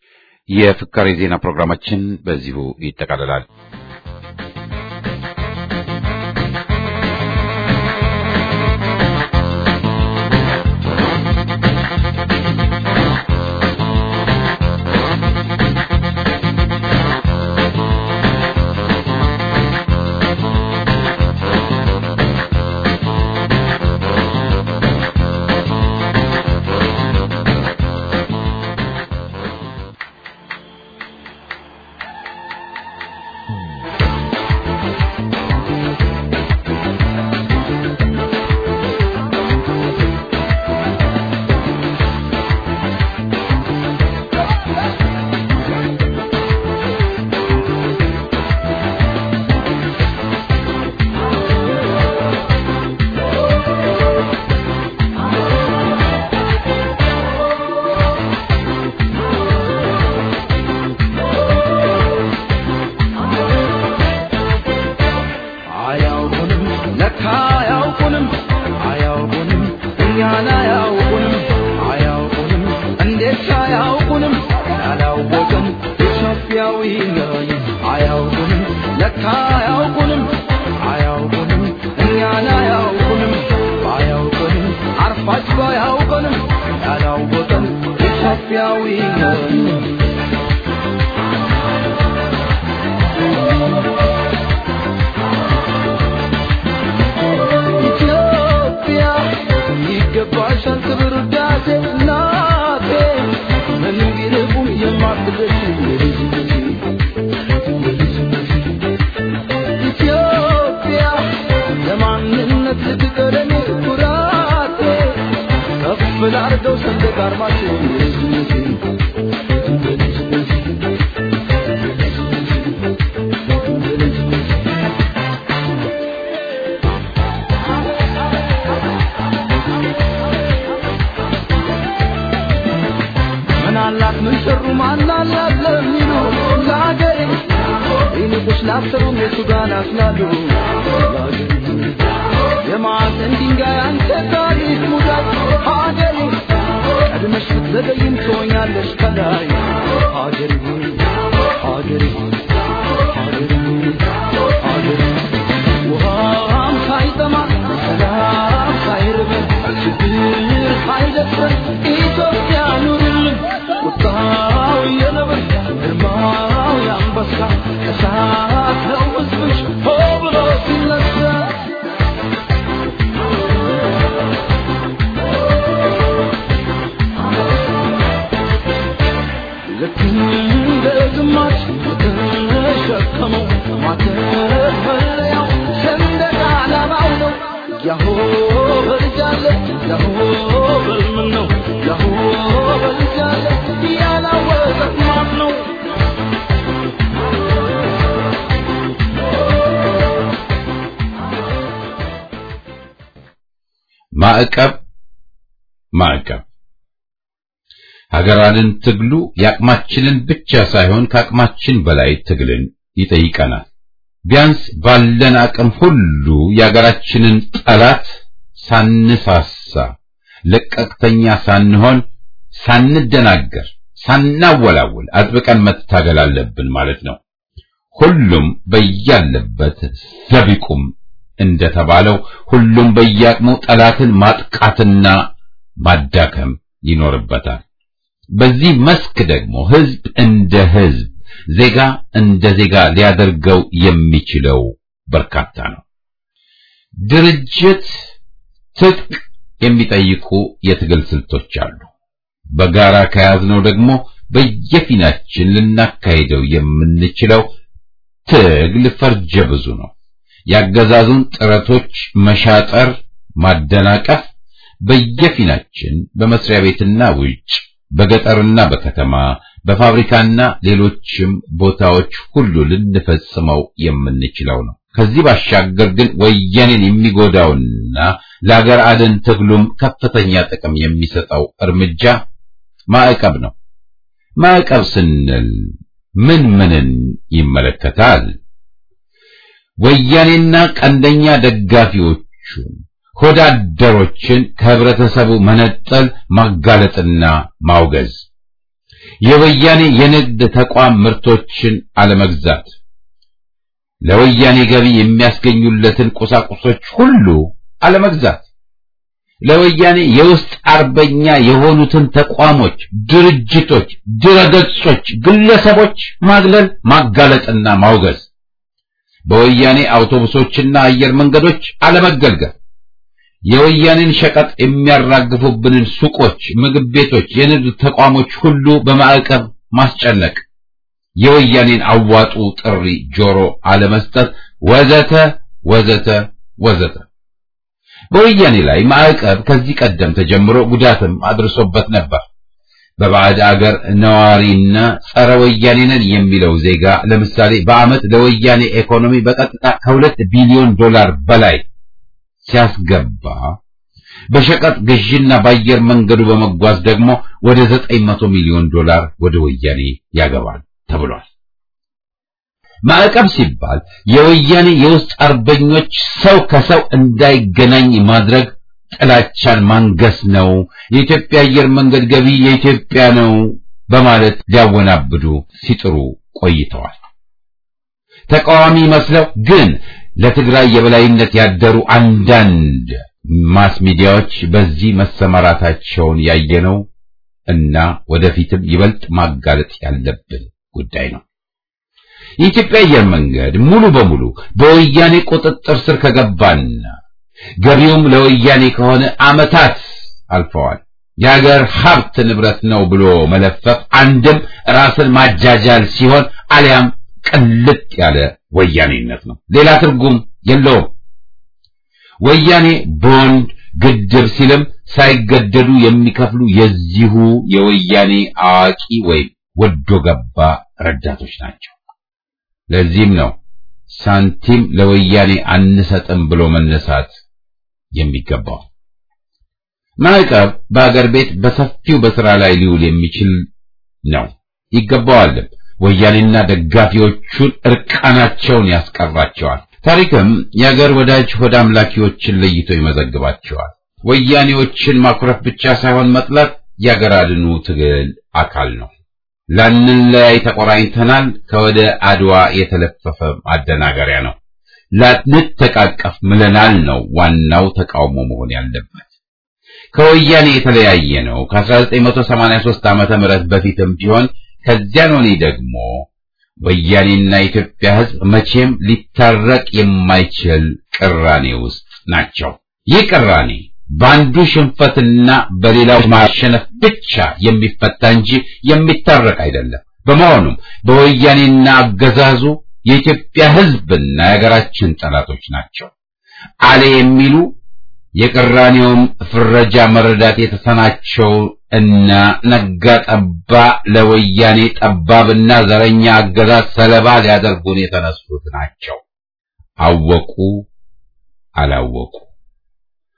የፍካሬ ዜና ፕሮግራማችን በዚሁ ይጠቃልላል። ያላወቀ ማን ነው? ማዕቀብ ማዕቀብ ሀገራንን ትግሉ የአቅማችንን ብቻ ሳይሆን ከአቅማችን በላይ ትግልን ይጠይቀናል። ቢያንስ ባለን አቅም ሁሉ የሀገራችንን ጠላት ሳንሳሳ፣ ለቀቅተኛ ሳንሆን፣ ሳንደናገር፣ ሳናወላውል አጥብቀን መታገል አለብን ማለት ነው። ሁሉም በያለበት ዘቢቁም እንደተባለው ሁሉም በየአቅሙ ጠላትን ማጥቃትና ማዳከም ይኖርበታል። በዚህ መስክ ደግሞ ህዝብ እንደ ህዝብ ዜጋ እንደ ዜጋ ሊያደርገው የሚችለው በርካታ ነው። ድርጅት፣ ትጥቅ የሚጠይቁ የትግል ስልቶች አሉ። በጋራ ከያዝነው ደግሞ በየፊናችን ልናካሂደው የምንችለው ትግል ፈርጀ ብዙ ነው። ያገዛዙን ጥረቶች መሻጠር፣ ማደናቀፍ በየፊናችን በመስሪያ ቤትና ውጭ በገጠርና በከተማ በፋብሪካና ሌሎችም ቦታዎች ሁሉ ልንፈጽመው የምንችለው ነው። ከዚህ ባሻገር ግን ወያኔን የሚጎዳውና ለአገር አድን ትግሉም ከፍተኛ ጥቅም የሚሰጠው እርምጃ ማዕቀብ ነው። ማዕቀብ ስንል ምን ምንን ይመለከታል? ወያኔና ቀንደኛ ደጋፊዎቹን ሆዳደሮችን ከህብረተሰቡ መነጠል፣ ማጋለጥና ማውገዝ፣ የወያኔ የንግድ ተቋም ምርቶችን አለመግዛት፣ ለወያኔ ገቢ የሚያስገኙለትን ቁሳቁሶች ሁሉ አለመግዛት፣ ለወያኔ የውስጥ አርበኛ የሆኑትን ተቋሞች፣ ድርጅቶች፣ ድረገጾች፣ ግለሰቦች ማግለል፣ ማጋለጥና ማውገዝ፣ በወያኔ አውቶቡሶችና አየር መንገዶች አለመገልገል የወያኔን ሸቀጥ የሚያራግፉብንን ሱቆች፣ ምግብ ቤቶች፣ የንግድ ተቋሞች ሁሉ በማዕቀብ ማስጨነቅ፣ የወያኔን አዋጡ ጥሪ ጆሮ አለመስጠት፣ ወዘተ ወዘተ ወዘተ። በወያኔ ላይ ማዕቀብ ከዚህ ቀደም ተጀምሮ ጉዳትም አድርሶበት ነበር። በባዕድ አገር ነዋሪና ጸረ ወያኔ ነን የሚለው ዜጋ ለምሳሌ በዓመት ለወያኔ ኢኮኖሚ በቀጥታ ከሁለት ቢሊዮን ዶላር በላይ ሲያስገባ በሸቀጥ ግዥና በአየር መንገዱ በመጓዝ ደግሞ ወደ ዘጠኝ መቶ ሚሊዮን ዶላር ወደ ወያኔ ያገባል ተብሏል። ማዕቀብ ሲባል የወያኔ የውስጥ አርበኞች ሰው ከሰው እንዳይገናኝ ማድረግ፣ ጥላቻን ማንገስ ነው። የኢትዮጵያ አየር መንገድ ገቢ የኢትዮጵያ ነው በማለት ሊያወናብዱ ሲጥሩ ቆይተዋል። ተቃዋሚ መስለው ግን ለትግራይ የበላይነት ያደሩ አንዳንድ ማስ ሚዲያዎች በዚህ መሰማራታቸውን ያየነው እና ወደፊትም ይበልጥ ማጋለጥ ያለብን ጉዳይ ነው። የኢትዮጵያ አየር መንገድ ሙሉ በሙሉ በወያኔ ቁጥጥር ስር ከገባና ገቢውም ለወያኔ ከሆነ ዓመታት አልፈዋል። የሀገር ሀብት ንብረት ነው ብሎ መለፈፍ አንድም ራስን ማጃጃል ሲሆን አሊያም ቅልጥ ያለ ወያኔነት ነው። ሌላ ትርጉም የለውም። ወያኔ ቦንድ ግድብ ሲልም ሳይገደዱ የሚከፍሉ የዚሁ የወያኔ አዋቂ ወይም ወዶ ገባ ረዳቶች ናቸው። ለዚህም ነው ሳንቲም ለወያኔ አንሰጥም ብሎ መነሳት የሚገባው። ማዕቀብ በአገር ቤት በሰፊው በስራ ላይ ሊውል የሚችል ነው፣ ይገባዋልም። ወያኔና ደጋፊዎቹን እርቃናቸውን ያስቀራቸዋል። ታሪክም የአገር ወዳጅ ሆድ አምላኪዎችን ለይቶ ይመዘግባቸዋል። ወያኔዎችን ማኩረፍ ብቻ ሳይሆን መጥላት የአገር አድኑ ትግል አካል ነው። ላንለያይ ተቆራኝተናል ከወደ አድዋ የተለፈፈ ማደናገሪያ ነው። ላንተቃቀፍ ምለናል ነው ዋናው ተቃውሞ መሆን ያለበት። ከወያኔ የተለያየ ነው ከ1983 ዓመተ ምህረት በፊትም ቢሆን ከዚያን ወዲህ ደግሞ ወያኔና የኢትዮጵያ ሕዝብ መቼም ሊታረቅ የማይችል ቅራኔ ውስጥ ናቸው። ይህ ቅራኔ በአንዱ ሽንፈትና በሌላው ማሸነፍ ብቻ የሚፈታ እንጂ የሚታረቅ አይደለም። በመሆኑም በወያኔና አገዛዙ የኢትዮጵያ ሕዝብና የሀገራችን ጠላቶች ናቸው አለ የሚሉ የቅራኔውም ፍረጃ መረዳት የተሰናቸው እና ነጋ ጠባ ለወያኔ ጠባብና ዘረኛ አገዛዝ ሰለባ ሊያደርጉን የተነሱት ናቸው። አወቁ አላወቁ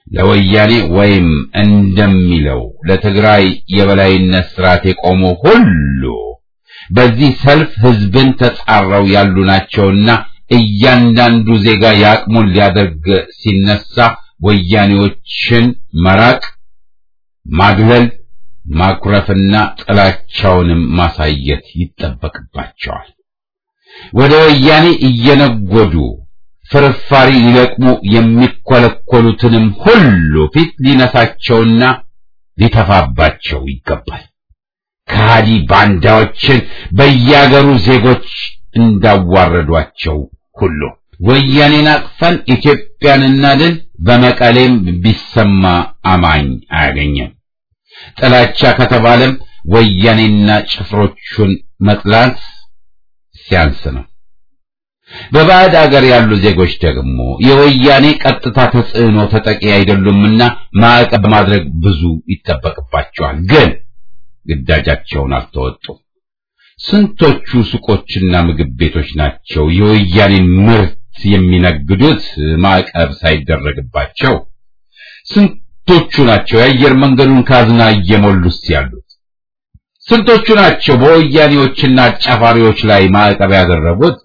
ለወያኔ ወይም እንደሚለው ለትግራይ የበላይነት ስርዓት የቆሙ ሁሉ በዚህ ሰልፍ ህዝብን ተጻረው ያሉ ናቸውና እያንዳንዱ ዜጋ የአቅሙን ሊያደርግ ሲነሳ ወያኔዎችን መራቅ፣ ማግለል፣ ማኩረፍና ጥላቻውንም ማሳየት ይጠበቅባቸዋል። ወደ ወያኔ እየነጎዱ ፍርፋሪ ሊለቅሙ የሚኮለኮሉትንም ሁሉ ፊት ሊነሳቸውና ሊተፋባቸው ይገባል። ከሃዲ ባንዳዎችን በያገሩ ዜጎች እንዳዋረዷቸው ሁሉ ወያኔን አቅፈን ኢትዮጵያን እናድን በመቀሌም ቢሰማ አማኝ አያገኘም። ጥላቻ ከተባለም ወያኔና ጭፍሮቹን መጥላት ሲያንስ ነው። በባዕድ አገር ያሉ ዜጎች ደግሞ የወያኔ ቀጥታ ተጽዕኖ ተጠቂ አይደሉምና ማዕቀብ ማድረግ ብዙ ይጠበቅባቸዋል። ግን ግዳጃቸውን አልተወጡም። ስንቶቹ ሱቆችና ምግብ ቤቶች ናቸው የወያኔን ምርት የሚነግዱት ማዕቀብ ሳይደረግባቸው? ስንቶቹ ናቸው የአየር መንገዱን ካዝና እየሞሉስ ያሉት? ስንቶቹ ናቸው በወያኔዎችና አጫፋሪዎች ላይ ማዕቀብ ያደረጉት?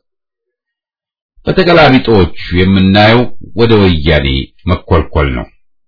በተገላቢጦቹ የምናየው ወደ ወያኔ መኮልኮል ነው።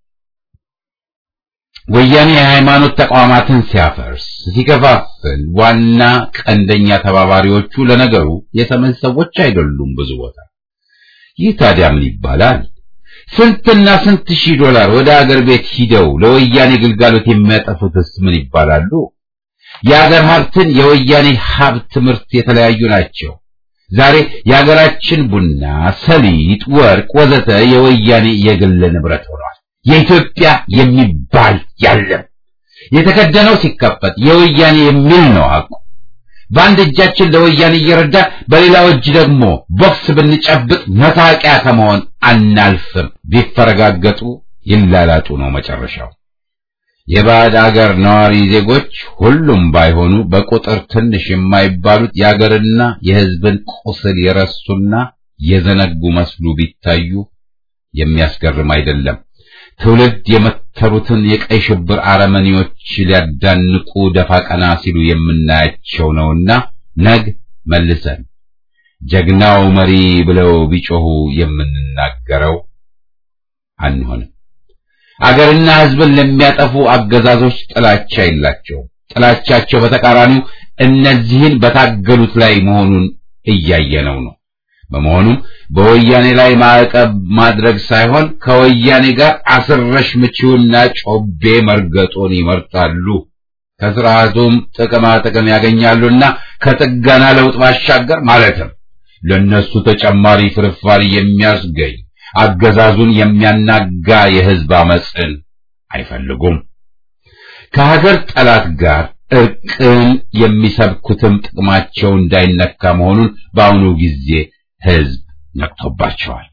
ወያኔ የሃይማኖት ተቋማትን ሲያፈርስ፣ ሲከፋፍል ዋና ቀንደኛ ተባባሪዎቹ ለነገሩ የሰሜን ሰዎች አይደሉም። ብዙ ቦታ ይህ ታዲያ ምን ይባላል? ስንትና ስንት ሺህ ዶላር ወደ አገር ቤት ሂደው ለወያኔ ግልጋሎት የሚያጠፉትስ ምን ይባላሉ? የአገር ሀብትን የወያኔ ሀብት ምርት የተለያዩ ናቸው። ዛሬ የሀገራችን ቡና፣ ሰሊጥ፣ ወርቅ ወዘተ የወያኔ የግል ንብረት ሆኗል። የኢትዮጵያ የሚባል ያለም የተከደነው ሲከፈት የወያኔ የሚል ነው አቁ በአንድ እጃችን ለወያኔ እየረዳ በሌላው እጅ ደግሞ ቦክስ ብንጨብጥ መሳቂያ ከመሆን አናልፍም። ቢፈረጋገጡ ይላላጡ ነው መጨረሻው። የባዕድ አገር ነዋሪ ዜጎች ሁሉም ባይሆኑ በቁጥር ትንሽ የማይባሉት የአገርና የሕዝብን ቁስል የረሱና የዘነጉ መስሉ ቢታዩ የሚያስገርም አይደለም። ትውልድ የመተሩትን የቀይ ሽብር አረመኔዎች ሊያዳንቁ ደፋ ቀና ሲሉ የምናያቸው ነውና ነግ መልሰን ጀግናው መሪ ብለው ቢጮሁ የምንናገረው አንሆንም። አገርና ሕዝብን ለሚያጠፉ አገዛዞች ጥላቻ የላቸውም። ጥላቻቸው በተቃራኒው እነዚህን በታገሉት ላይ መሆኑን እያየነው ነው። በመሆኑም በወያኔ ላይ ማዕቀብ ማድረግ ሳይሆን ከወያኔ ጋር አስረሽ ምቺውና ጮቤ መርገጡን ይመርጣሉ። ከስርዓቱም ጥቅማ ጥቅም ያገኛሉና ከጥገና ለውጥ ባሻገር ማለትም ለነሱ ተጨማሪ ፍርፋሪ የሚያስገኝ አገዛዙን የሚያናጋ የህዝብ አመፅን አይፈልጉም። ከሀገር ጠላት ጋር እርቅን የሚሰብኩትም ጥቅማቸው እንዳይነካ መሆኑን በአሁኑ ጊዜ ህዝብ ነቅቶባቸዋል።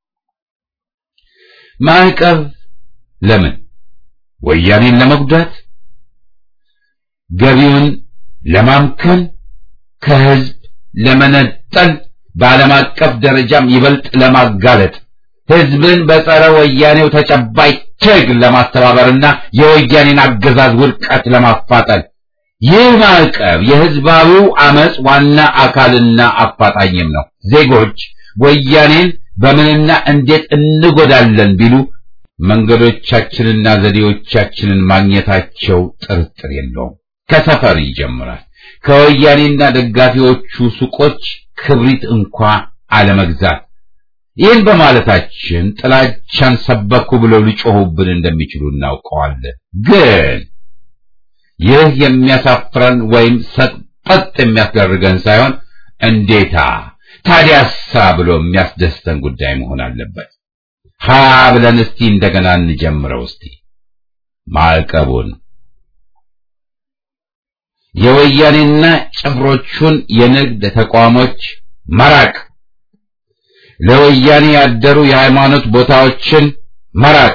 ማዕቀብ ለምን? ወያኔን ለመጉዳት፣ ገቢውን ለማምከን፣ ከህዝብ ለመነጠል፣ በዓለም አቀፍ ደረጃም ይበልጥ ለማጋለጥ፣ ህዝብን በጸረ ወያኔው ተጨባጭ ትግል ለማስተባበርና የወያኔን አገዛዝ ውድቀት ለማፋጠን ይህ ማዕቀብ የህዝባዊው አመጽ ዋና አካልና አፋጣኝም ነው። ዜጎች ወያኔን በምንና እንዴት እንጎዳለን ቢሉ መንገዶቻችንና ዘዴዎቻችንን ማግኘታቸው ጥርጥር የለውም። ከሰፈር ይጀምራል። ከወያኔና ደጋፊዎቹ ሱቆች ክብሪት እንኳ አለመግዛት። ይህን በማለታችን ጥላቻን ሰበኩ ብለው ሊጮሁብን እንደሚችሉ እናውቀዋለን ግን ይህ የሚያሳፍረን ወይም ሰጠጥ የሚያስደርገን ሳይሆን እንዴታ ታዲያሳ ብሎ የሚያስደስተን ጉዳይ መሆን አለበት። ሀ ብለን እስቲ እንደገና እንጀምረው። እስቲ ማዕቀቡን የወያኔና ጭፍሮቹን የንግድ ተቋሞች መራቅ፣ ለወያኔ ያደሩ የሃይማኖት ቦታዎችን መራቅ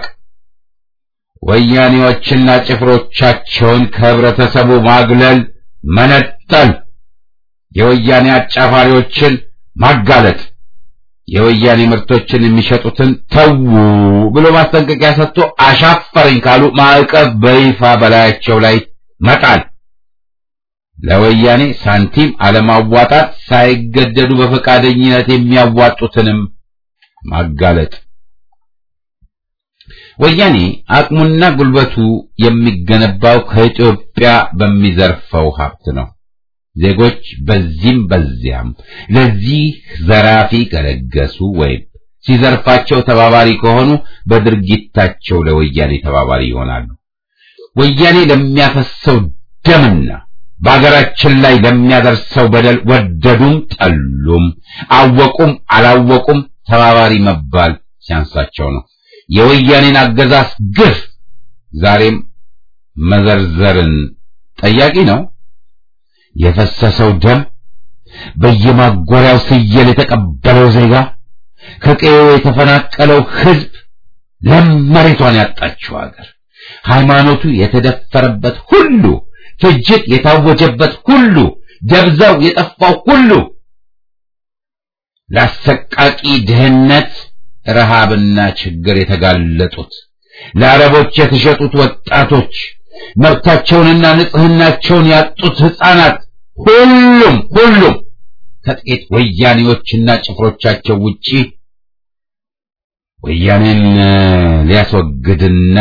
ወያኔዎችና ጭፍሮቻቸውን ከህብረተሰቡ ማግለል፣ መነጠል፣ የወያኔ አጫፋሪዎችን ማጋለጥ፣ የወያኔ ምርቶችን የሚሸጡትን ተዉ ብሎ ማስጠንቀቂያ ሰጥቶ አሻፈረኝ ካሉ ማዕቀብ በይፋ በላያቸው ላይ መጣል፣ ለወያኔ ሳንቲም አለማዋጣት፣ ሳይገደዱ በፈቃደኝነት የሚያዋጡትንም ማጋለጥ። ወያኔ አቅሙና ጉልበቱ የሚገነባው ከኢትዮጵያ በሚዘርፈው ሀብት ነው። ዜጎች በዚህም በዚያም ለዚህ ዘራፊ ከለገሱ ወይም ሲዘርፋቸው ተባባሪ ከሆኑ በድርጊታቸው ለወያኔ ተባባሪ ይሆናሉ። ወያኔ ለሚያፈሰው ደምና በአገራችን ላይ ለሚያደርሰው በደል ወደዱም ጠሉም፣ አወቁም አላወቁም ተባባሪ መባል ሲያንሳቸው ነው። የወያኔን አገዛዝ ግፍ ዛሬም መዘርዘርን ጠያቂ ነው። የፈሰሰው ደም፣ በየማጎሪያው ስየል የተቀበለው ዜጋ፣ ከቀዬው የተፈናቀለው ሕዝብ፣ ለም መሬቷን ያጣችው አገር፣ ሃይማኖቱ የተደፈረበት ሁሉ፣ ፍጅት የታወጀበት ሁሉ፣ ደብዛው የጠፋው ሁሉ፣ ለአሰቃቂ ድህነት ረሃብና ችግር የተጋለጡት ለአረቦች የተሸጡት ወጣቶች መብታቸውንና ንጽህናቸውን ያጡት ሕፃናት ሁሉም ሁሉም ከጥቂት ወያኔዎችና ጭፍሮቻቸው ውጪ ወያኔን ሊያስወግድና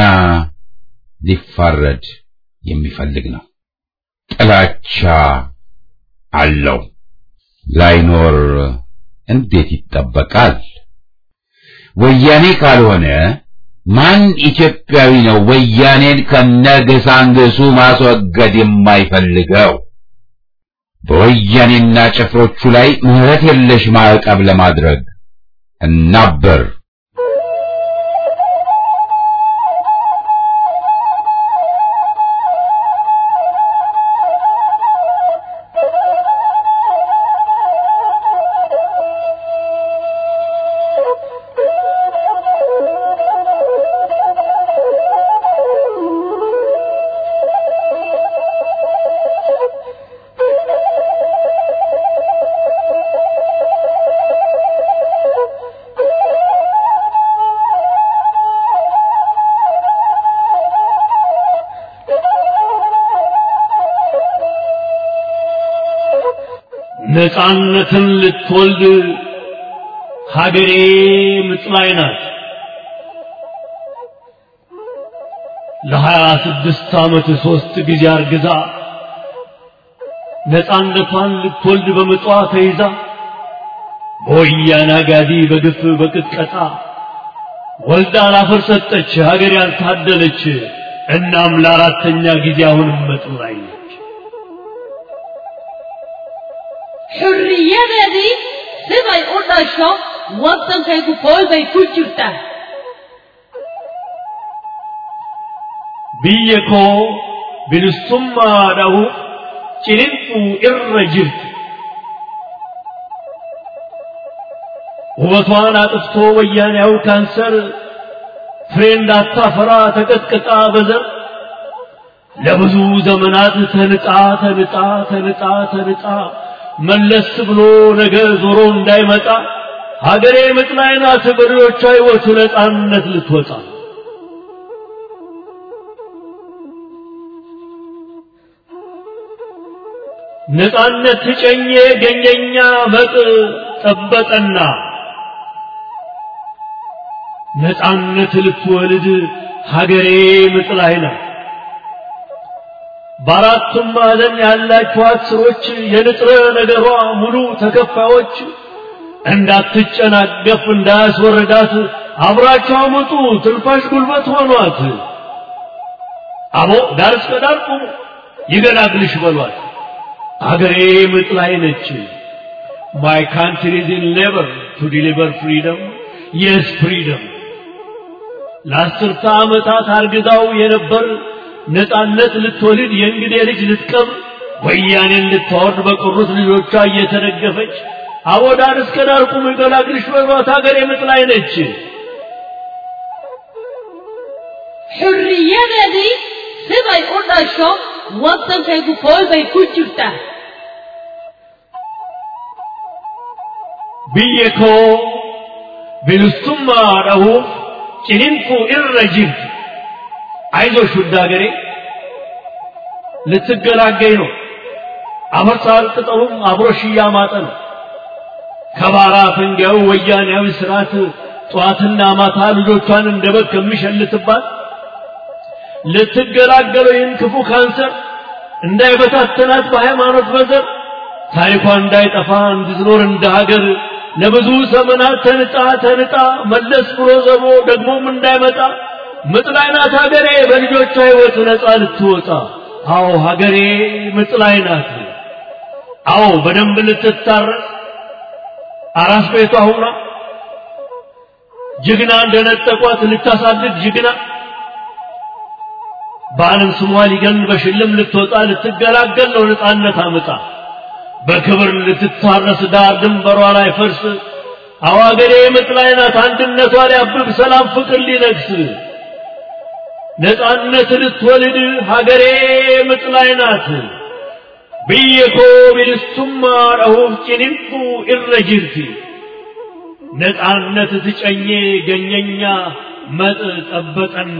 ሊፋረድ የሚፈልግ ነው። ጥላቻ አለው። ላይኖር እንዴት ይጠበቃል? ወያኔ ካልሆነ ማን ኢትዮጵያዊ ነው ወያኔን ከነግሳንግሱ ማስወገድ የማይፈልገው? በወያኔና ጭፍሮቹ ላይ ምሕረት የለሽ ማዕቀብ ለማድረግ እናበር። ነፃነትን ልትወልድ ሀገሬ ምጥ ላይ ናት። ለሀያ ስድስት ዓመት ሦስት ጊዜ አርግዛ ነፃነቷን ልትወልድ በምጧ ተይዛ በወያኔ አጋዲ በግፍ በቅጥቀጣ ወልዳ ላፈር ሰጠች ሀገር ያልታደለች። እናም ለአራተኛ ጊዜ አሁንም ምጥ ላይ ነች። xurriyadeedii siday u dhasho waddankaygu kool bay ku jirtaa biyya koo bilisummaadhaaf ciniinquu irra jirti. ውበቷን አጥፍቶ ወያኔያው ካንሰር ፍሬ እንዳታፈራ ተቀጥቅጣ በዘር ለብዙ ዘመናት ተንጣ ተንጣ ተንጣ ተንጣ መለስ ብሎ ነገ ዞሮ እንዳይመጣ ሀገሬ ምጥ ላይ ናት። በሬዎቿ ሕይወት ነፃነት ልትወጣ ነፃነት ትጨኜ ገኘኛ መጥ ጠበቀና ነፃነት ልትወልድ ሀገሬ ምጥ ላይ ናት። በአራቱም ማዕዘን ያላችኋት ስሮች የንጥረ ነገሯ ሙሉ ተከፋዮች እንዳትጨናገፍ እንዳያስወረዳት አብራቸው አመጡ ትንፋሽ ጉልበት ሆኗት። አቦ ዳር እስከ ዳር ቁሙ ይገላግልሽ በሏት። አገሬ ምጥ ላይ ነች። ማይ ካንትሪ ኢዝ ኢን ሌበር ቱ ዲሊቨር ፍሪደም የስ ፍሪደም ለአስርተ ዓመታት አርግዛው የነበር ነፃነት ልትወልድ የእንግዴ ልጅ ልትቀብር ወያኔን ልታወርድ በቀሩት ልጆቿ እየተደገፈች አቦ ዳር እስከ ዳር ቁሙ ይገላግልሽ በሏት። ሀገሬ ምጥ ላይ ነች። xurriyadeedii siday u dhasho waddankaygu kool bay ku jirtaa biyya koo bilisumma dhahuuf ciniinquu irra jirti አይዞሽ ውድ ሀገሬ ልትገላገኝ ነው አፈሳል ቅጠሉም አብሮሽ እያማጠ ነው ከባራ ፈንጊያው ወያኔያዊ ስርዓት ጠዋትና ማታ ልጆቿን እንደ በግ ከሚሸልትባት ልትገላገለው ይህን ክፉ ካንሰር እንዳይበታተናት በሃይማኖት በዘር ታሪኳ እንዳይጠፋ እንድትኖር እንደ ሀገር ለብዙ ዘመናት ተንጣ ተንጣ መለስ ብሎ ዘቦ ደግሞም እንዳይመጣ ምጥ ላይ ናት ሀገሬ በልጆቿ ሕይወት ነፃ ልትወጣ። አዎ ሀገሬ ምጥ ላይ ናት። አዎ በደንብ ልትታረስ አራስ ቤቷ ሁና ጀግና እንደነጠቋት ልታሳድግ ጀግና በዓለም ስሟ ሊገን በሽልም ልትወጣ ልትገላገል ነው ነፃነት አምጣ በክብር ልትታረስ ዳር ድንበሯ ላይ ፈርስ አዋገሬ ምጥ ላይ ናት አንድነቷ ሊያብብ ሰላም ፍቅር ሊነግስ ነፃነት ልትወልድ ሀገሬ ምጥ ላይ ናት ብየኮ ቢልሱማ ረሁፍ ጭንንቁ ኢረ ጅርቲ ነፃነት ትጨኜ ገኘኛ መጥ ጠበጠና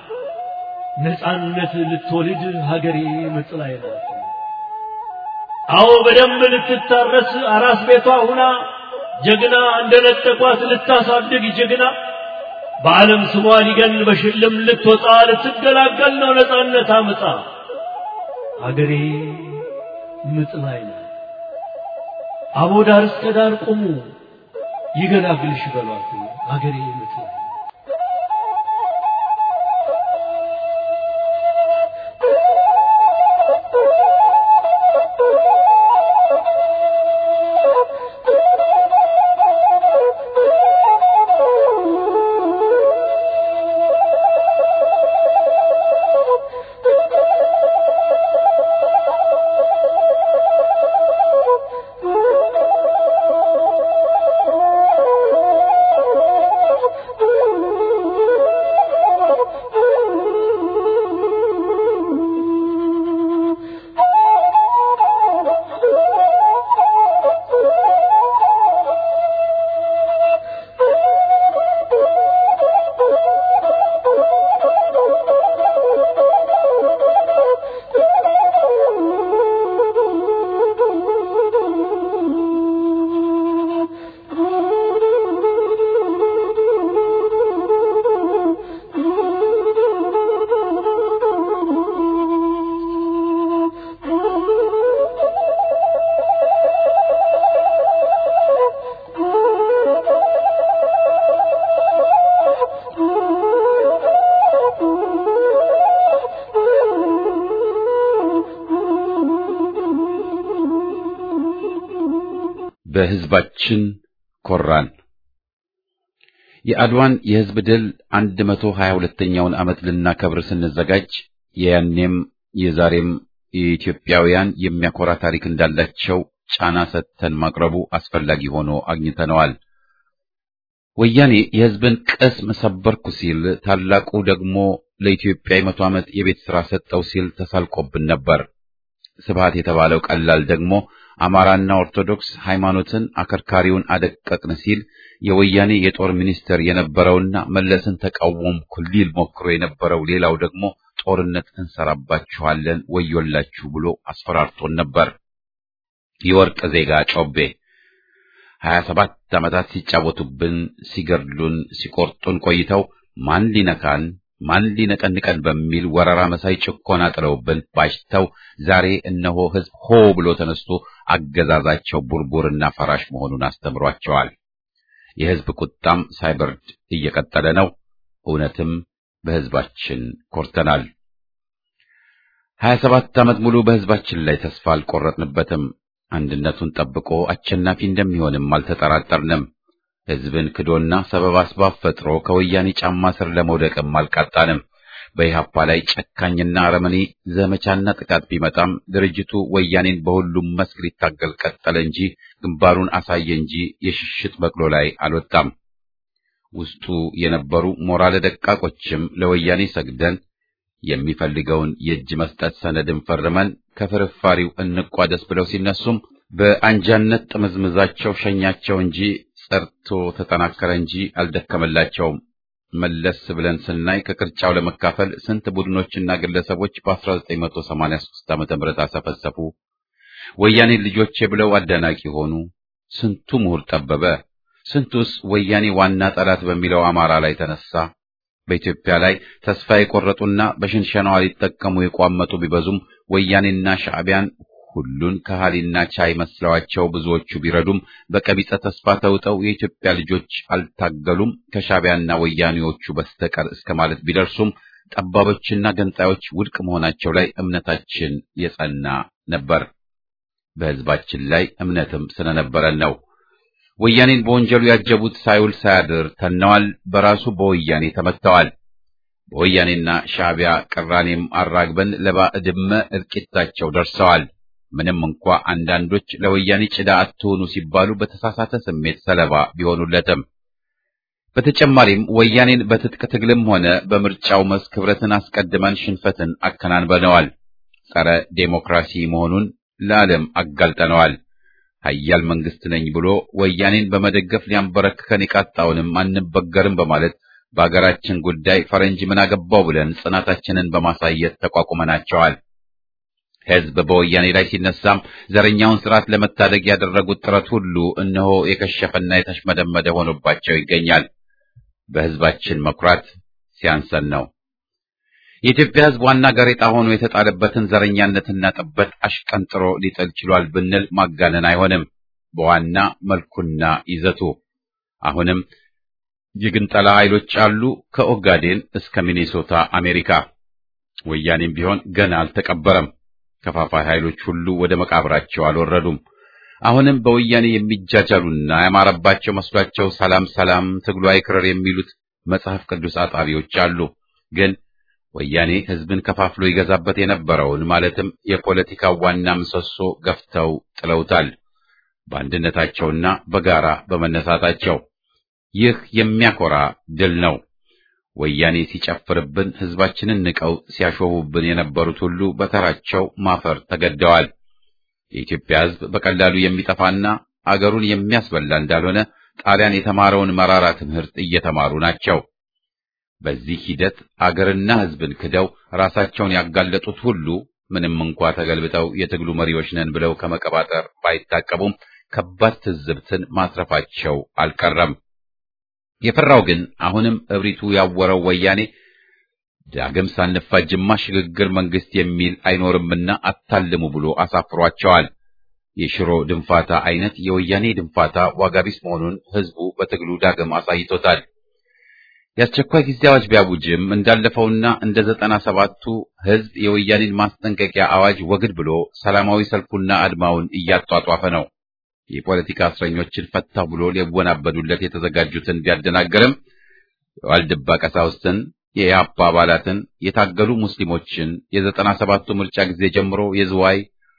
ነፃነት ልትወልድ ሀገሬ ምጥ ላይ ናት። አዎ በደንብ ልትታረስ አራስ ቤቷ ሁና ጀግና እንደነጠቋት ልታሳድግ ጀግና በዓለም ስሟ ሊገን በሽልም ልትወጣ ልትገላገል ነው ነፃነት አምጣ ሀገሬ ምጥ ላይ ናት። አቦ ዳር እስከ ዳር ቁሙ ይገላግልሽ በሏት ሀገሬ ምጥ ላይ ናት። በሕዝባችን ኮራን። የአድዋን የሕዝብ ድል 122ኛውን ዓመት ልናከብር ስንዘጋጅ የያኔም የዛሬም የኢትዮጵያውያን የሚያኮራ ታሪክ እንዳላቸው ጫና ሰጥተን ማቅረቡ አስፈላጊ ሆኖ አግኝተነዋል። ወያኔ የሕዝብን ቅስም ሰበርኩ ሲል፣ ታላቁ ደግሞ ለኢትዮጵያ የመቶ ዓመት የቤት ሥራ ሰጠው ሲል ተሳልቆብን ነበር። ስብሃት የተባለው ቀላል ደግሞ አማራና ኦርቶዶክስ ሃይማኖትን አከርካሪውን አደቀቅን ሲል የወያኔ የጦር ሚኒስትር የነበረውና መለስን ተቃወምኩ ሊል ሞክሮ የነበረው ሌላው ደግሞ ጦርነት እንሰራባችኋለን ወዮላችሁ ብሎ አስፈራርቶን ነበር። የወርቅ ዜጋ ጮቤ ሀያ ሰባት ዓመታት ሲጫወቱብን፣ ሲገድሉን፣ ሲቆርጡን ቆይተው ማን ሊነካን ማን ሊነቀንቀን በሚል ወረራ መሳይ ጭኮና ጥለውብን ባሽተው ዛሬ እነሆ ሕዝብ ሆ ብሎ ተነስቶ አገዛዛቸው ቡርቡርና ፈራሽ መሆኑን አስተምሯቸዋል። የሕዝብ ቁጣም ሳይበርድ እየቀጠለ ነው። እውነትም በሕዝባችን ኮርተናል። ሀያ ሰባት ዓመት ሙሉ በሕዝባችን ላይ ተስፋ አልቆረጥንበትም። አንድነቱን ጠብቆ አሸናፊ እንደሚሆንም አልተጠራጠርንም። ሕዝብን ክዶና ሰበብ አስባብ ፈጥሮ ከወያኔ ጫማ ስር ለመውደቅም አልቃጣንም። በኢህአፓ ላይ ጨካኝና አረመኔ ዘመቻና ጥቃት ቢመጣም ድርጅቱ ወያኔን በሁሉም መስክ ሊታገል ቀጠለ እንጂ ግንባሩን አሳየ እንጂ የሽሽት በቅሎ ላይ አልወጣም። ውስጡ የነበሩ ሞራለ ደቃቆችም ለወያኔ ሰግደን የሚፈልገውን የእጅ መስጠት ሰነድን ፈርመን ከፍርፋሪው እንቋደስ ብለው ሲነሱም በአንጃነት ጥምዝምዛቸው ሸኛቸው እንጂ ጸርቶ ተጠናከረ እንጂ አልደከመላቸውም። መለስ ብለን ስናይ ከቅርጫው ለመካፈል ስንት ቡድኖችና ግለሰቦች በ1983 ዓመተ ምህረት አሰፈሰፉ። ወያኔ ልጆቼ ብለው አደናቂ ሆኑ። ስንቱ ምሁር ጠበበ። ስንቱስ ወያኔ ዋና ጠላት በሚለው አማራ ላይ ተነሳ። በኢትዮጵያ ላይ ተስፋ የቆረጡና በሽንሸናዋ ሊጠቀሙ የቋመጡ ቢበዙም ወያኔና ሻዕቢያን ሁሉን ከሃሊና ቻይ መስለዋቸው ብዙዎቹ ቢረዱም በቀቢጸ ተስፋ ተውጠው የኢትዮጵያ ልጆች አልታገሉም ከሻዕቢያና ወያኔዎቹ በስተቀር እስከ ማለት ቢደርሱም ጠባቦችና ገንጣዮች ውድቅ መሆናቸው ላይ እምነታችን የጸና ነበር። በሕዝባችን ላይ እምነትም ስለነበረን ነው። ወያኔን በወንጀሉ ያጀቡት ሳይውል ሳያድር ተነዋል። በራሱ በወያኔ ተመትተዋል። በወያኔና ሻዕቢያ ቅራኔም አራግበን ለባዕድመ እልቂታቸው ደርሰዋል። ምንም እንኳ አንዳንዶች ለወያኔ ጭዳ አትሆኑ ሲባሉ በተሳሳተ ስሜት ሰለባ ቢሆኑለትም በተጨማሪም ወያኔን በትጥቅ ትግልም ሆነ በምርጫው መስክ ህብረትን አስቀድመን ሽንፈትን አከናንበነዋል። ጸረ ዴሞክራሲ መሆኑን ለዓለም አጋልጠነዋል። ኃያል መንግስት ነኝ ብሎ ወያኔን በመደገፍ ሊያንበረክከን የቃጣውንም አንበገርም በማለት በአገራችን ጉዳይ ፈረንጅ ምን አገባው ብለን ጽናታችንን በማሳየት ተቋቁመናቸዋል። ህዝብ በወያኔ ላይ ሲነሳም ዘረኛውን ስርዓት ለመታደግ ያደረጉት ጥረት ሁሉ እነሆ የከሸፈና የተሽመደመደ ሆኖባቸው ይገኛል። በህዝባችን መኩራት ሲያንሰን ነው። የኢትዮጵያ ህዝብ ዋና ጋሬጣ ሆኖ የተጣለበትን ዘረኛነትና ጥበት አሽቀንጥሮ ሊጥል ችሏል ብንል ማጋነን አይሆንም። በዋና መልኩና ይዘቱ አሁንም የግንጠላ ኃይሎች አሉ፣ ከኦጋዴን እስከ ሚኔሶታ አሜሪካ። ወያኔም ቢሆን ገና አልተቀበረም። ከፋፋይ ኃይሎች ሁሉ ወደ መቃብራቸው አልወረዱም። አሁንም በወያኔ የሚጃጃሉና ያማረባቸው መስሏቸው ሰላም ሰላም ትግሉ አይክረር የሚሉት መጽሐፍ ቅዱስ አጣቢዎች አሉ። ግን ወያኔ ህዝብን ከፋፍሎ ይገዛበት የነበረውን ማለትም የፖለቲካ ዋና ምሰሶ ገፍተው ጥለውታል። በአንድነታቸውና በጋራ በመነሳታቸው ይህ የሚያኮራ ድል ነው። ወያኔ ሲጨፍርብን ህዝባችንን ንቀው ሲያሾቡብን የነበሩት ሁሉ በተራቸው ማፈር ተገደዋል። የኢትዮጵያ ህዝብ በቀላሉ የሚጠፋና አገሩን የሚያስበላ እንዳልሆነ ጣሊያን የተማረውን መራራ ትምህርት እየተማሩ ናቸው። በዚህ ሂደት አገርና ህዝብን ክደው ራሳቸውን ያጋለጡት ሁሉ ምንም እንኳ ተገልብጠው የትግሉ መሪዎች ነን ብለው ከመቀባጠር ባይታቀቡም ከባድ ትዝብትን ማትረፋቸው አልቀረም። የፈራው ግን አሁንም እብሪቱ ያወረው ወያኔ ዳግም ሳንፋጅማ ሽግግር መንግስት የሚል አይኖርምና አታልሙ ብሎ አሳፍሯቸዋል። የሽሮ ድንፋታ አይነት የወያኔ ድንፋታ ዋጋቢስ መሆኑን ህዝቡ በትግሉ ዳግም አሳይቶታል። የአስቸኳይ ጊዜ አዋጅ ቢያውጅም እንዳለፈውና እንደ ዘጠና ሰባቱ ህዝብ የወያኔን ማስጠንቀቂያ አዋጅ ወግድ ብሎ ሰላማዊ ሰልፉና አድማውን እያጧጧፈ ነው። የፖለቲካ እስረኞችን ፈታሁ ብሎ ሊወናበዱለት የተዘጋጁትን ቢያደናገርም የዋልድባ ቀሳውስትን፣ የኢህአፓ አባላትን፣ የታገሉ ሙስሊሞችን የዘጠና ሰባቱ ምርጫ ጊዜ ጀምሮ የዝዋይ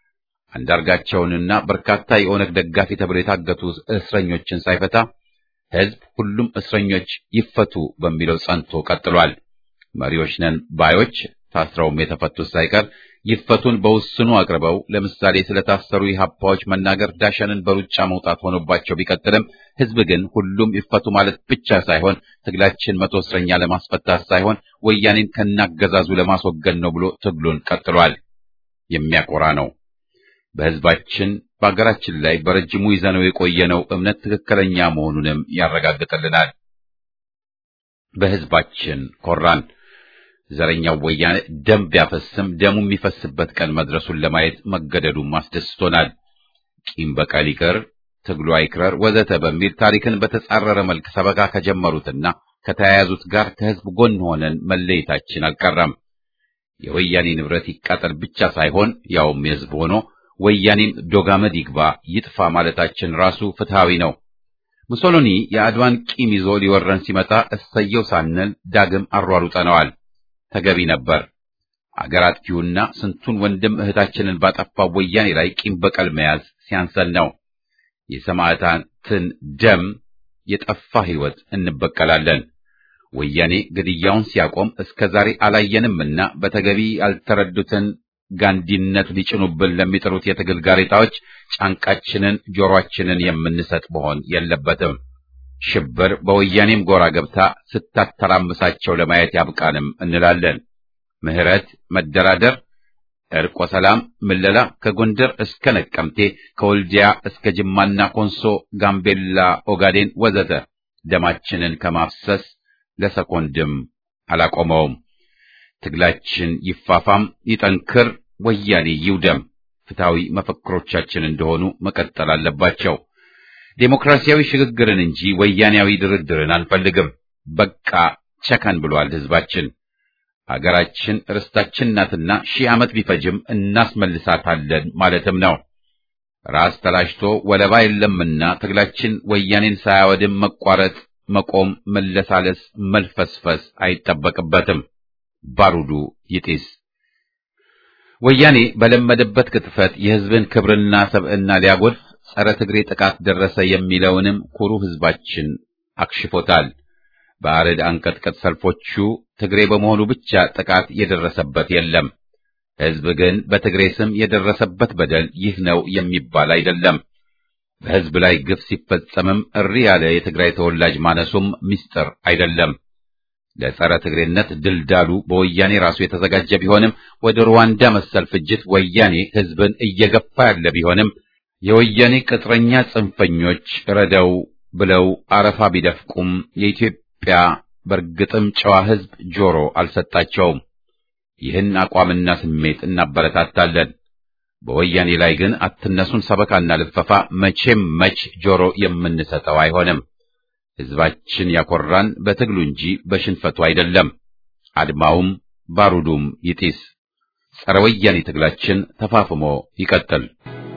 አንዳርጋቸውንና በርካታ የኦነግ ደጋፊ ተብሎ የታገቱ እስረኞችን ሳይፈታ ህዝብ ሁሉም እስረኞች ይፈቱ በሚለው ጸንቶ ቀጥሏል። መሪዎች ነን ባዮች ታስረውም የተፈቱት ሳይቀር ይፈቱን በውስኑ አቅርበው ለምሳሌ ስለታሰሩ ኢህአፓዎች መናገር ዳሸንን በሩጫ መውጣት ሆኖባቸው ቢቀጥልም ህዝብ ግን ሁሉም ይፈቱ ማለት ብቻ ሳይሆን ትግላችን መቶ እስረኛ ለማስፈታት ሳይሆን ወያኔን ከናገዛዙ ለማስወገድ ነው ብሎ ትግሉን ቀጥሏል። የሚያኮራ ነው። በህዝባችን በአገራችን ላይ በረጅሙ ይዘነው የቆየነው እምነት ትክክለኛ መሆኑንም ያረጋግጥልናል። በህዝባችን ኮራን። ዘረኛው ወያኔ ደም ቢያፈስም ደሙ የሚፈስበት ቀን መድረሱን ለማየት መገደዱም አስደስቶናል። ቂም በቀል ይቅር፣ ትግሉ አይክረር ወዘተ በሚል ታሪክን በተጻረረ መልክ ሰበካ ከጀመሩትና ከተያያዙት ጋር ከህዝብ ጎን ሆነን መለየታችን አልቀረም። የወያኔ ንብረት ይቃጠል ብቻ ሳይሆን ያውም የህዝብ ሆኖ ወያኔም ዶጋመድ ይግባ ይጥፋ ማለታችን ራሱ ፍትሃዊ ነው። ሙሶሎኒ የአድዋን ቂም ይዞ ሊወረን ሲመጣ እሰየው ሳንል ዳግም አሯሩጠነዋል። ተገቢ ነበር። አገር አጥፊውና ስንቱን ወንድም እህታችንን ባጠፋው ወያኔ ላይ ቂም በቀል መያዝ ሲያንሰን ነው። የሰማዕታትን ደም የጠፋ ህይወት እንበቀላለን። ወያኔ ግድያውን ሲያቆም እስከ ዛሬ አላየንምና በተገቢ ያልተረዱትን ጋንዲነት ሊጭኑብን ለሚጥሩት የትግል ጋሬጣዎች ጫንቃችንን ጆሮአችንን የምንሰጥ መሆን የለበትም። ሽብር በወያኔም ጎራ ገብታ ስታተራምሳቸው ለማየት ያብቃንም እንላለን። ምህረት፣ መደራደር፣ እርቆ ሰላም፣ ምለላ ከጎንደር እስከ ነቀምቴ፣ ከወልዲያ እስከ ጅማና ኮንሶ፣ ጋምቤላ፣ ኦጋዴን ወዘተ ደማችንን ከማፍሰስ ለሰኮንድም አላቆመውም። ትግላችን ይፋፋም፣ ይጠንክር፣ ወያኔ ይውደም ፍትሐዊ መፈክሮቻችን እንደሆኑ መቀጠል አለባቸው። ዴሞክራሲያዊ ሽግግርን እንጂ ወያኔያዊ ድርድርን አንፈልግም። በቃ ቸከን ብሏል ህዝባችን። አገራችን ርስታችን ናትና ሺህ ዓመት ቢፈጅም እናስመልሳታለን ማለትም ነው። ራስ ተላሽቶ ወለባ የለምና ትግላችን ወያኔን ሳያወድም መቋረጥ፣ መቆም፣ መለሳለስ፣ መልፈስፈስ አይጠበቅበትም። ባሩዱ ይጢስ። ወያኔ በለመደበት ቅጥፈት የህዝብን ክብርና ሰብዕና ሊያጎድፍ ጸረ ትግሬ ጥቃት ደረሰ የሚለውንም ኩሩ ህዝባችን አክሽፎታል። በአረድ አንቀጥቀጥ ሰልፎቹ ትግሬ በመሆኑ ብቻ ጥቃት የደረሰበት የለም። ህዝብ ግን በትግሬ ስም የደረሰበት በደል ይህ ነው የሚባል አይደለም። በህዝብ ላይ ግፍ ሲፈጸምም እሪ ያለ የትግራይ ተወላጅ ማነሱም ምስጢር አይደለም። ለጸረ ትግሬነት ድልዳሉ በወያኔ ራሱ የተዘጋጀ ቢሆንም ወደ ሩዋንዳ መሰል ፍጅት ወያኔ ህዝብን እየገፋ ያለ ቢሆንም የወያኔ ቅጥረኛ ጽንፈኞች ረደው ብለው አረፋ ቢደፍቁም የኢትዮጵያ በእርግጥም ጨዋ ህዝብ ጆሮ አልሰጣቸውም። ይህን አቋምና ስሜት እናበረታታለን። በወያኔ ላይ ግን አትነሱን ሰበካና ልፈፋ መቼም መች ጆሮ የምንሰጠው አይሆንም። ህዝባችን ያኮራን በትግሉ እንጂ በሽንፈቱ አይደለም። አድማውም ባሩዱም ይጢስ። ጸረ ወያኔ ትግላችን ተፋፍሞ ይቀጥል።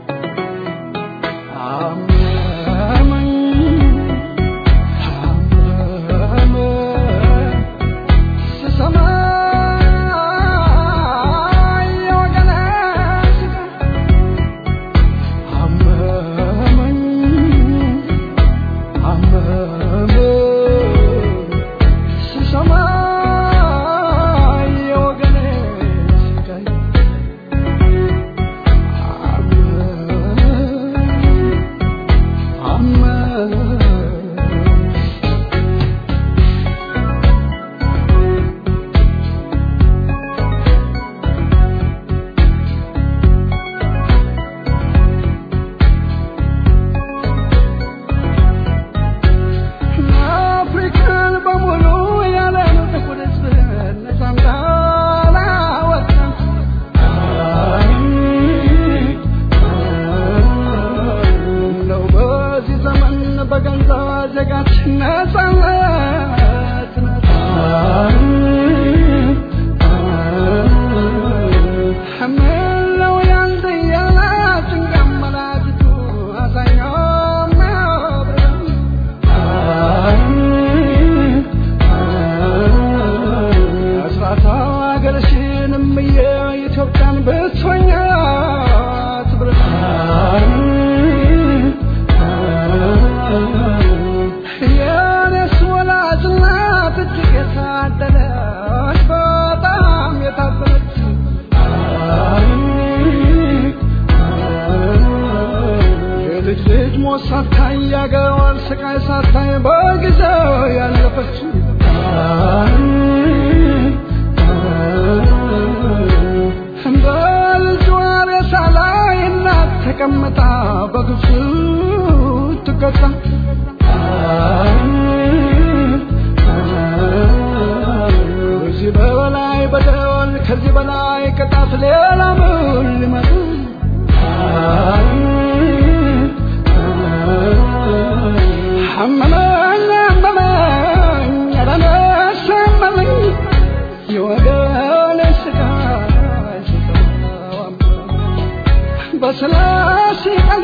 ተቀምጣ በግፍ ትቀጣ ከዚህ በላይ በደል ከዚህ በላይ ቅጣት ሌላ ምን ሊመጣ አመመኝ አመመኝ ኧረ ነፍስ አመመኝ የወገን ስቃይ ስጠው አመመኝ በስላሴ ቃሉ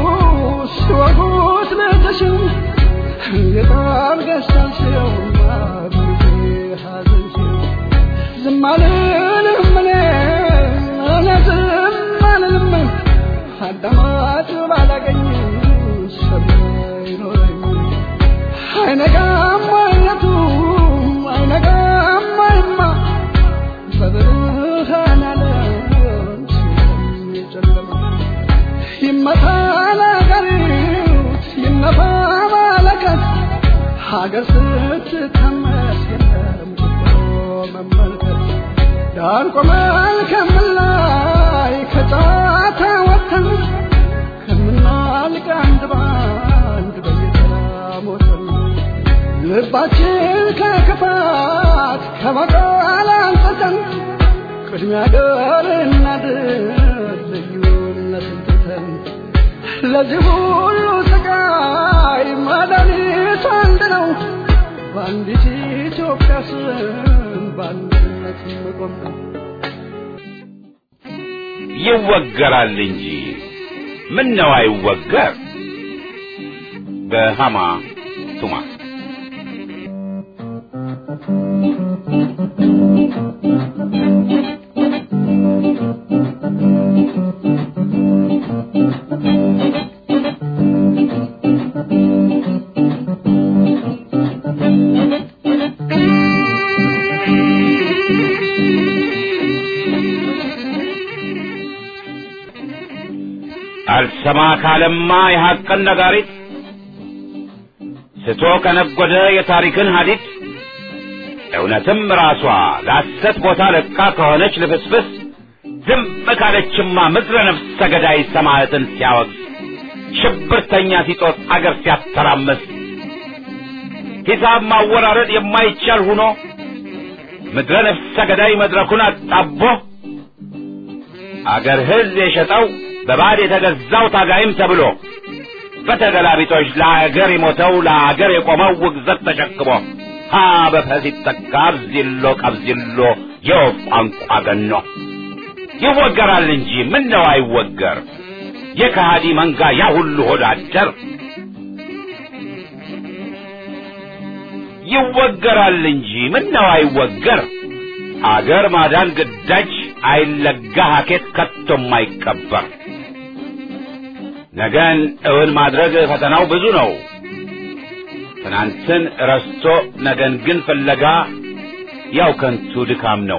ሲወጉት ልጅሽን የጣል ገዝታል ሲው ሐዘን ሲው ዝም አልልም እኔ እኔ ዝም አልልም አዳማጭ ባላገኝ ሰማ ይኖረኝ አይነጋም አይነቱ አይነጋም አይማ በብርሃን ዓለም ሲጨለማ ይመታ ሀገር ስትታመስ የለም መመልከት ዳር ቆመን ከምላይ ከጨዋታ ወጥተን ከምናልቅ አንድ ባንድ በየተራ ሞተን ልባችን ከክፋት ከበቀል አንጽተን ቅድሚያ ገር እናድር ልዩነትን ትተን ለዚህ ሁሉ ስቃይ መድኃኒቱ አንድ ነው በአንዲት ኢትዮጵያ ስም በአንድነት መቆም ነው ይወገራል እንጂ ምን ነው አይወገር በሃማ ቱማ አልሰማ ካለማ የሐቅን ነጋሪት ስቶ ከነጎደ የታሪክን ሀዲድ እውነትም ራሷ ለሐሰት ቦታ ለቃ ከሆነች ልፍስፍስ ዝም ካለችማ ምድረ ነፍስ ሰገዳይ ሰማዕትን ሲያወግዝ ሽብርተኛ ሲጦት አገር ሲያተራምስ ሂሳብ ማወራረድ የማይቻል ሁኖ ምድረ ነፍስ ሰገዳይ መድረኩን አጣቦ አገር ሕዝብ የሸጠው በባዕድ የተገዛው ታጋይም ተብሎ በተገላቢጦች ለአገር የሞተው ለአገር የቆመው ውግዘት ተሸክሞ ሀ በፈስ ይተካ አብዚሎ ቀብዚሎ የወፍ ቋንቋ ገኖ ይወገራል እንጂ ምን ነው አይወገር የከሃዲ መንጋ ያ ሁሉ ሆዳደር ይወገራል እንጂ ምን ነው አይወገር አገር ማዳን ግዳጅ አይለጋ ሀኬት ከቶም አይቀበር ነገን እውን ማድረግ ፈተናው ብዙ ነው ትናንትን ረስቶ ነገን ግን ፍለጋ ያው ከንቱ ድካም ነው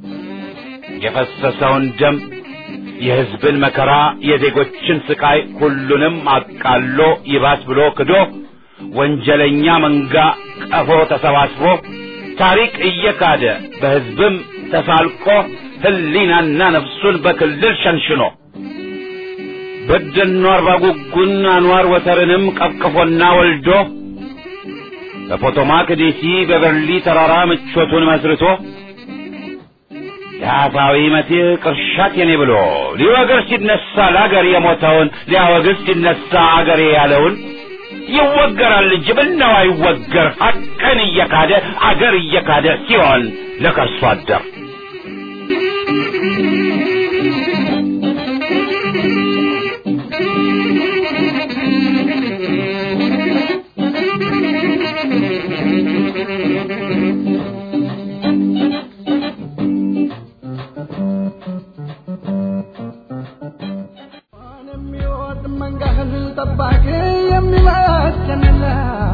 የፈሰሰውን ደም የሕዝብን መከራ የዜጎችን ስቃይ ሁሉንም አቃሎ ይባስ ብሎ ክዶ ወንጀለኛ መንጋ ቀፎ ተሰባስቦ ታሪክ እየካደ በሕዝብም ተሳልቆ ሕሊናና ነፍሱን በክልል ሸንሽኖ በደኖ አርባ ጉጉን አንዋር ወተርንም ቀቅፎና ወልዶ በፖቶማክ ዲሲ በበርሊ ተራራ ምቾቱን መስርቶ የአፋዊ መሲህ ቅርሻት የኔ ብሎ ሊወግር ሲነሳ ለአገር የሞተውን ሊያወግዝ ሲነሳ አገሬ ያለውን ይወገራል እንጂ ምነው አይወገር ሐቅን እየካደ አገር እየካደ ሲሆን ለከርሶ አደር የሚወድ መንጋህን ጠባቂ የሚበትንላ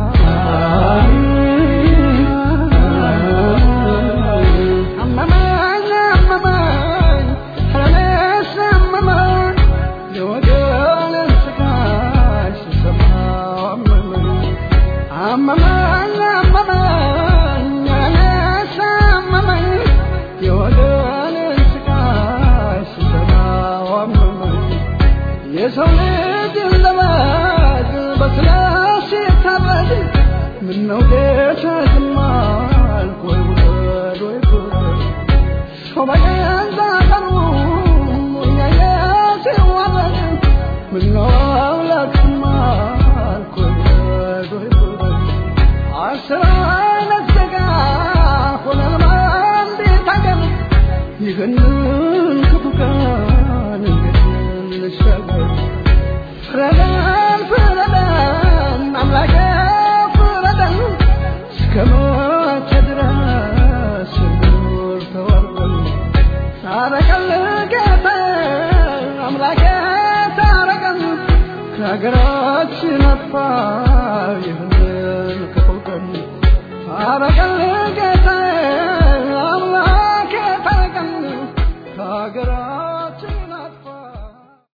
አመመኝ አመመኝ እኔስ አመመኝ የወገኔን ስቃይ ስሰማው አመመኝ አመመኝ አመመኝ እኔስ አመመኝ የወገኔን ስቃይ ስሰማው አመመኝ የሰው ልጅ ለማድ በስላሴ ታረድ ምነው ጌታ ዝም አልክ ወይ ውረድ ወይ ፍረድ ሰው በገዛ ቀኑ እያየ ሲዋረድ ምነው አምላክ ዝም አልክ ወይ ውረድ ወይ ፍረድ አስር አይነት ዜጋ ሆነን በአንዲት አገር ይህንን ክፉ ቀን እንዴት እንሻገር? ፍረደን ፍረደን አምላኬ ፍረደን፣ እስከ መቼ ድረስ እንኑር ተዋርደን? ታረቀን ጌታዬ አምላኬ ታረቀን፣ ከሀገራችን አጥፋ ይህንን ክፉ ቀን ታረቀን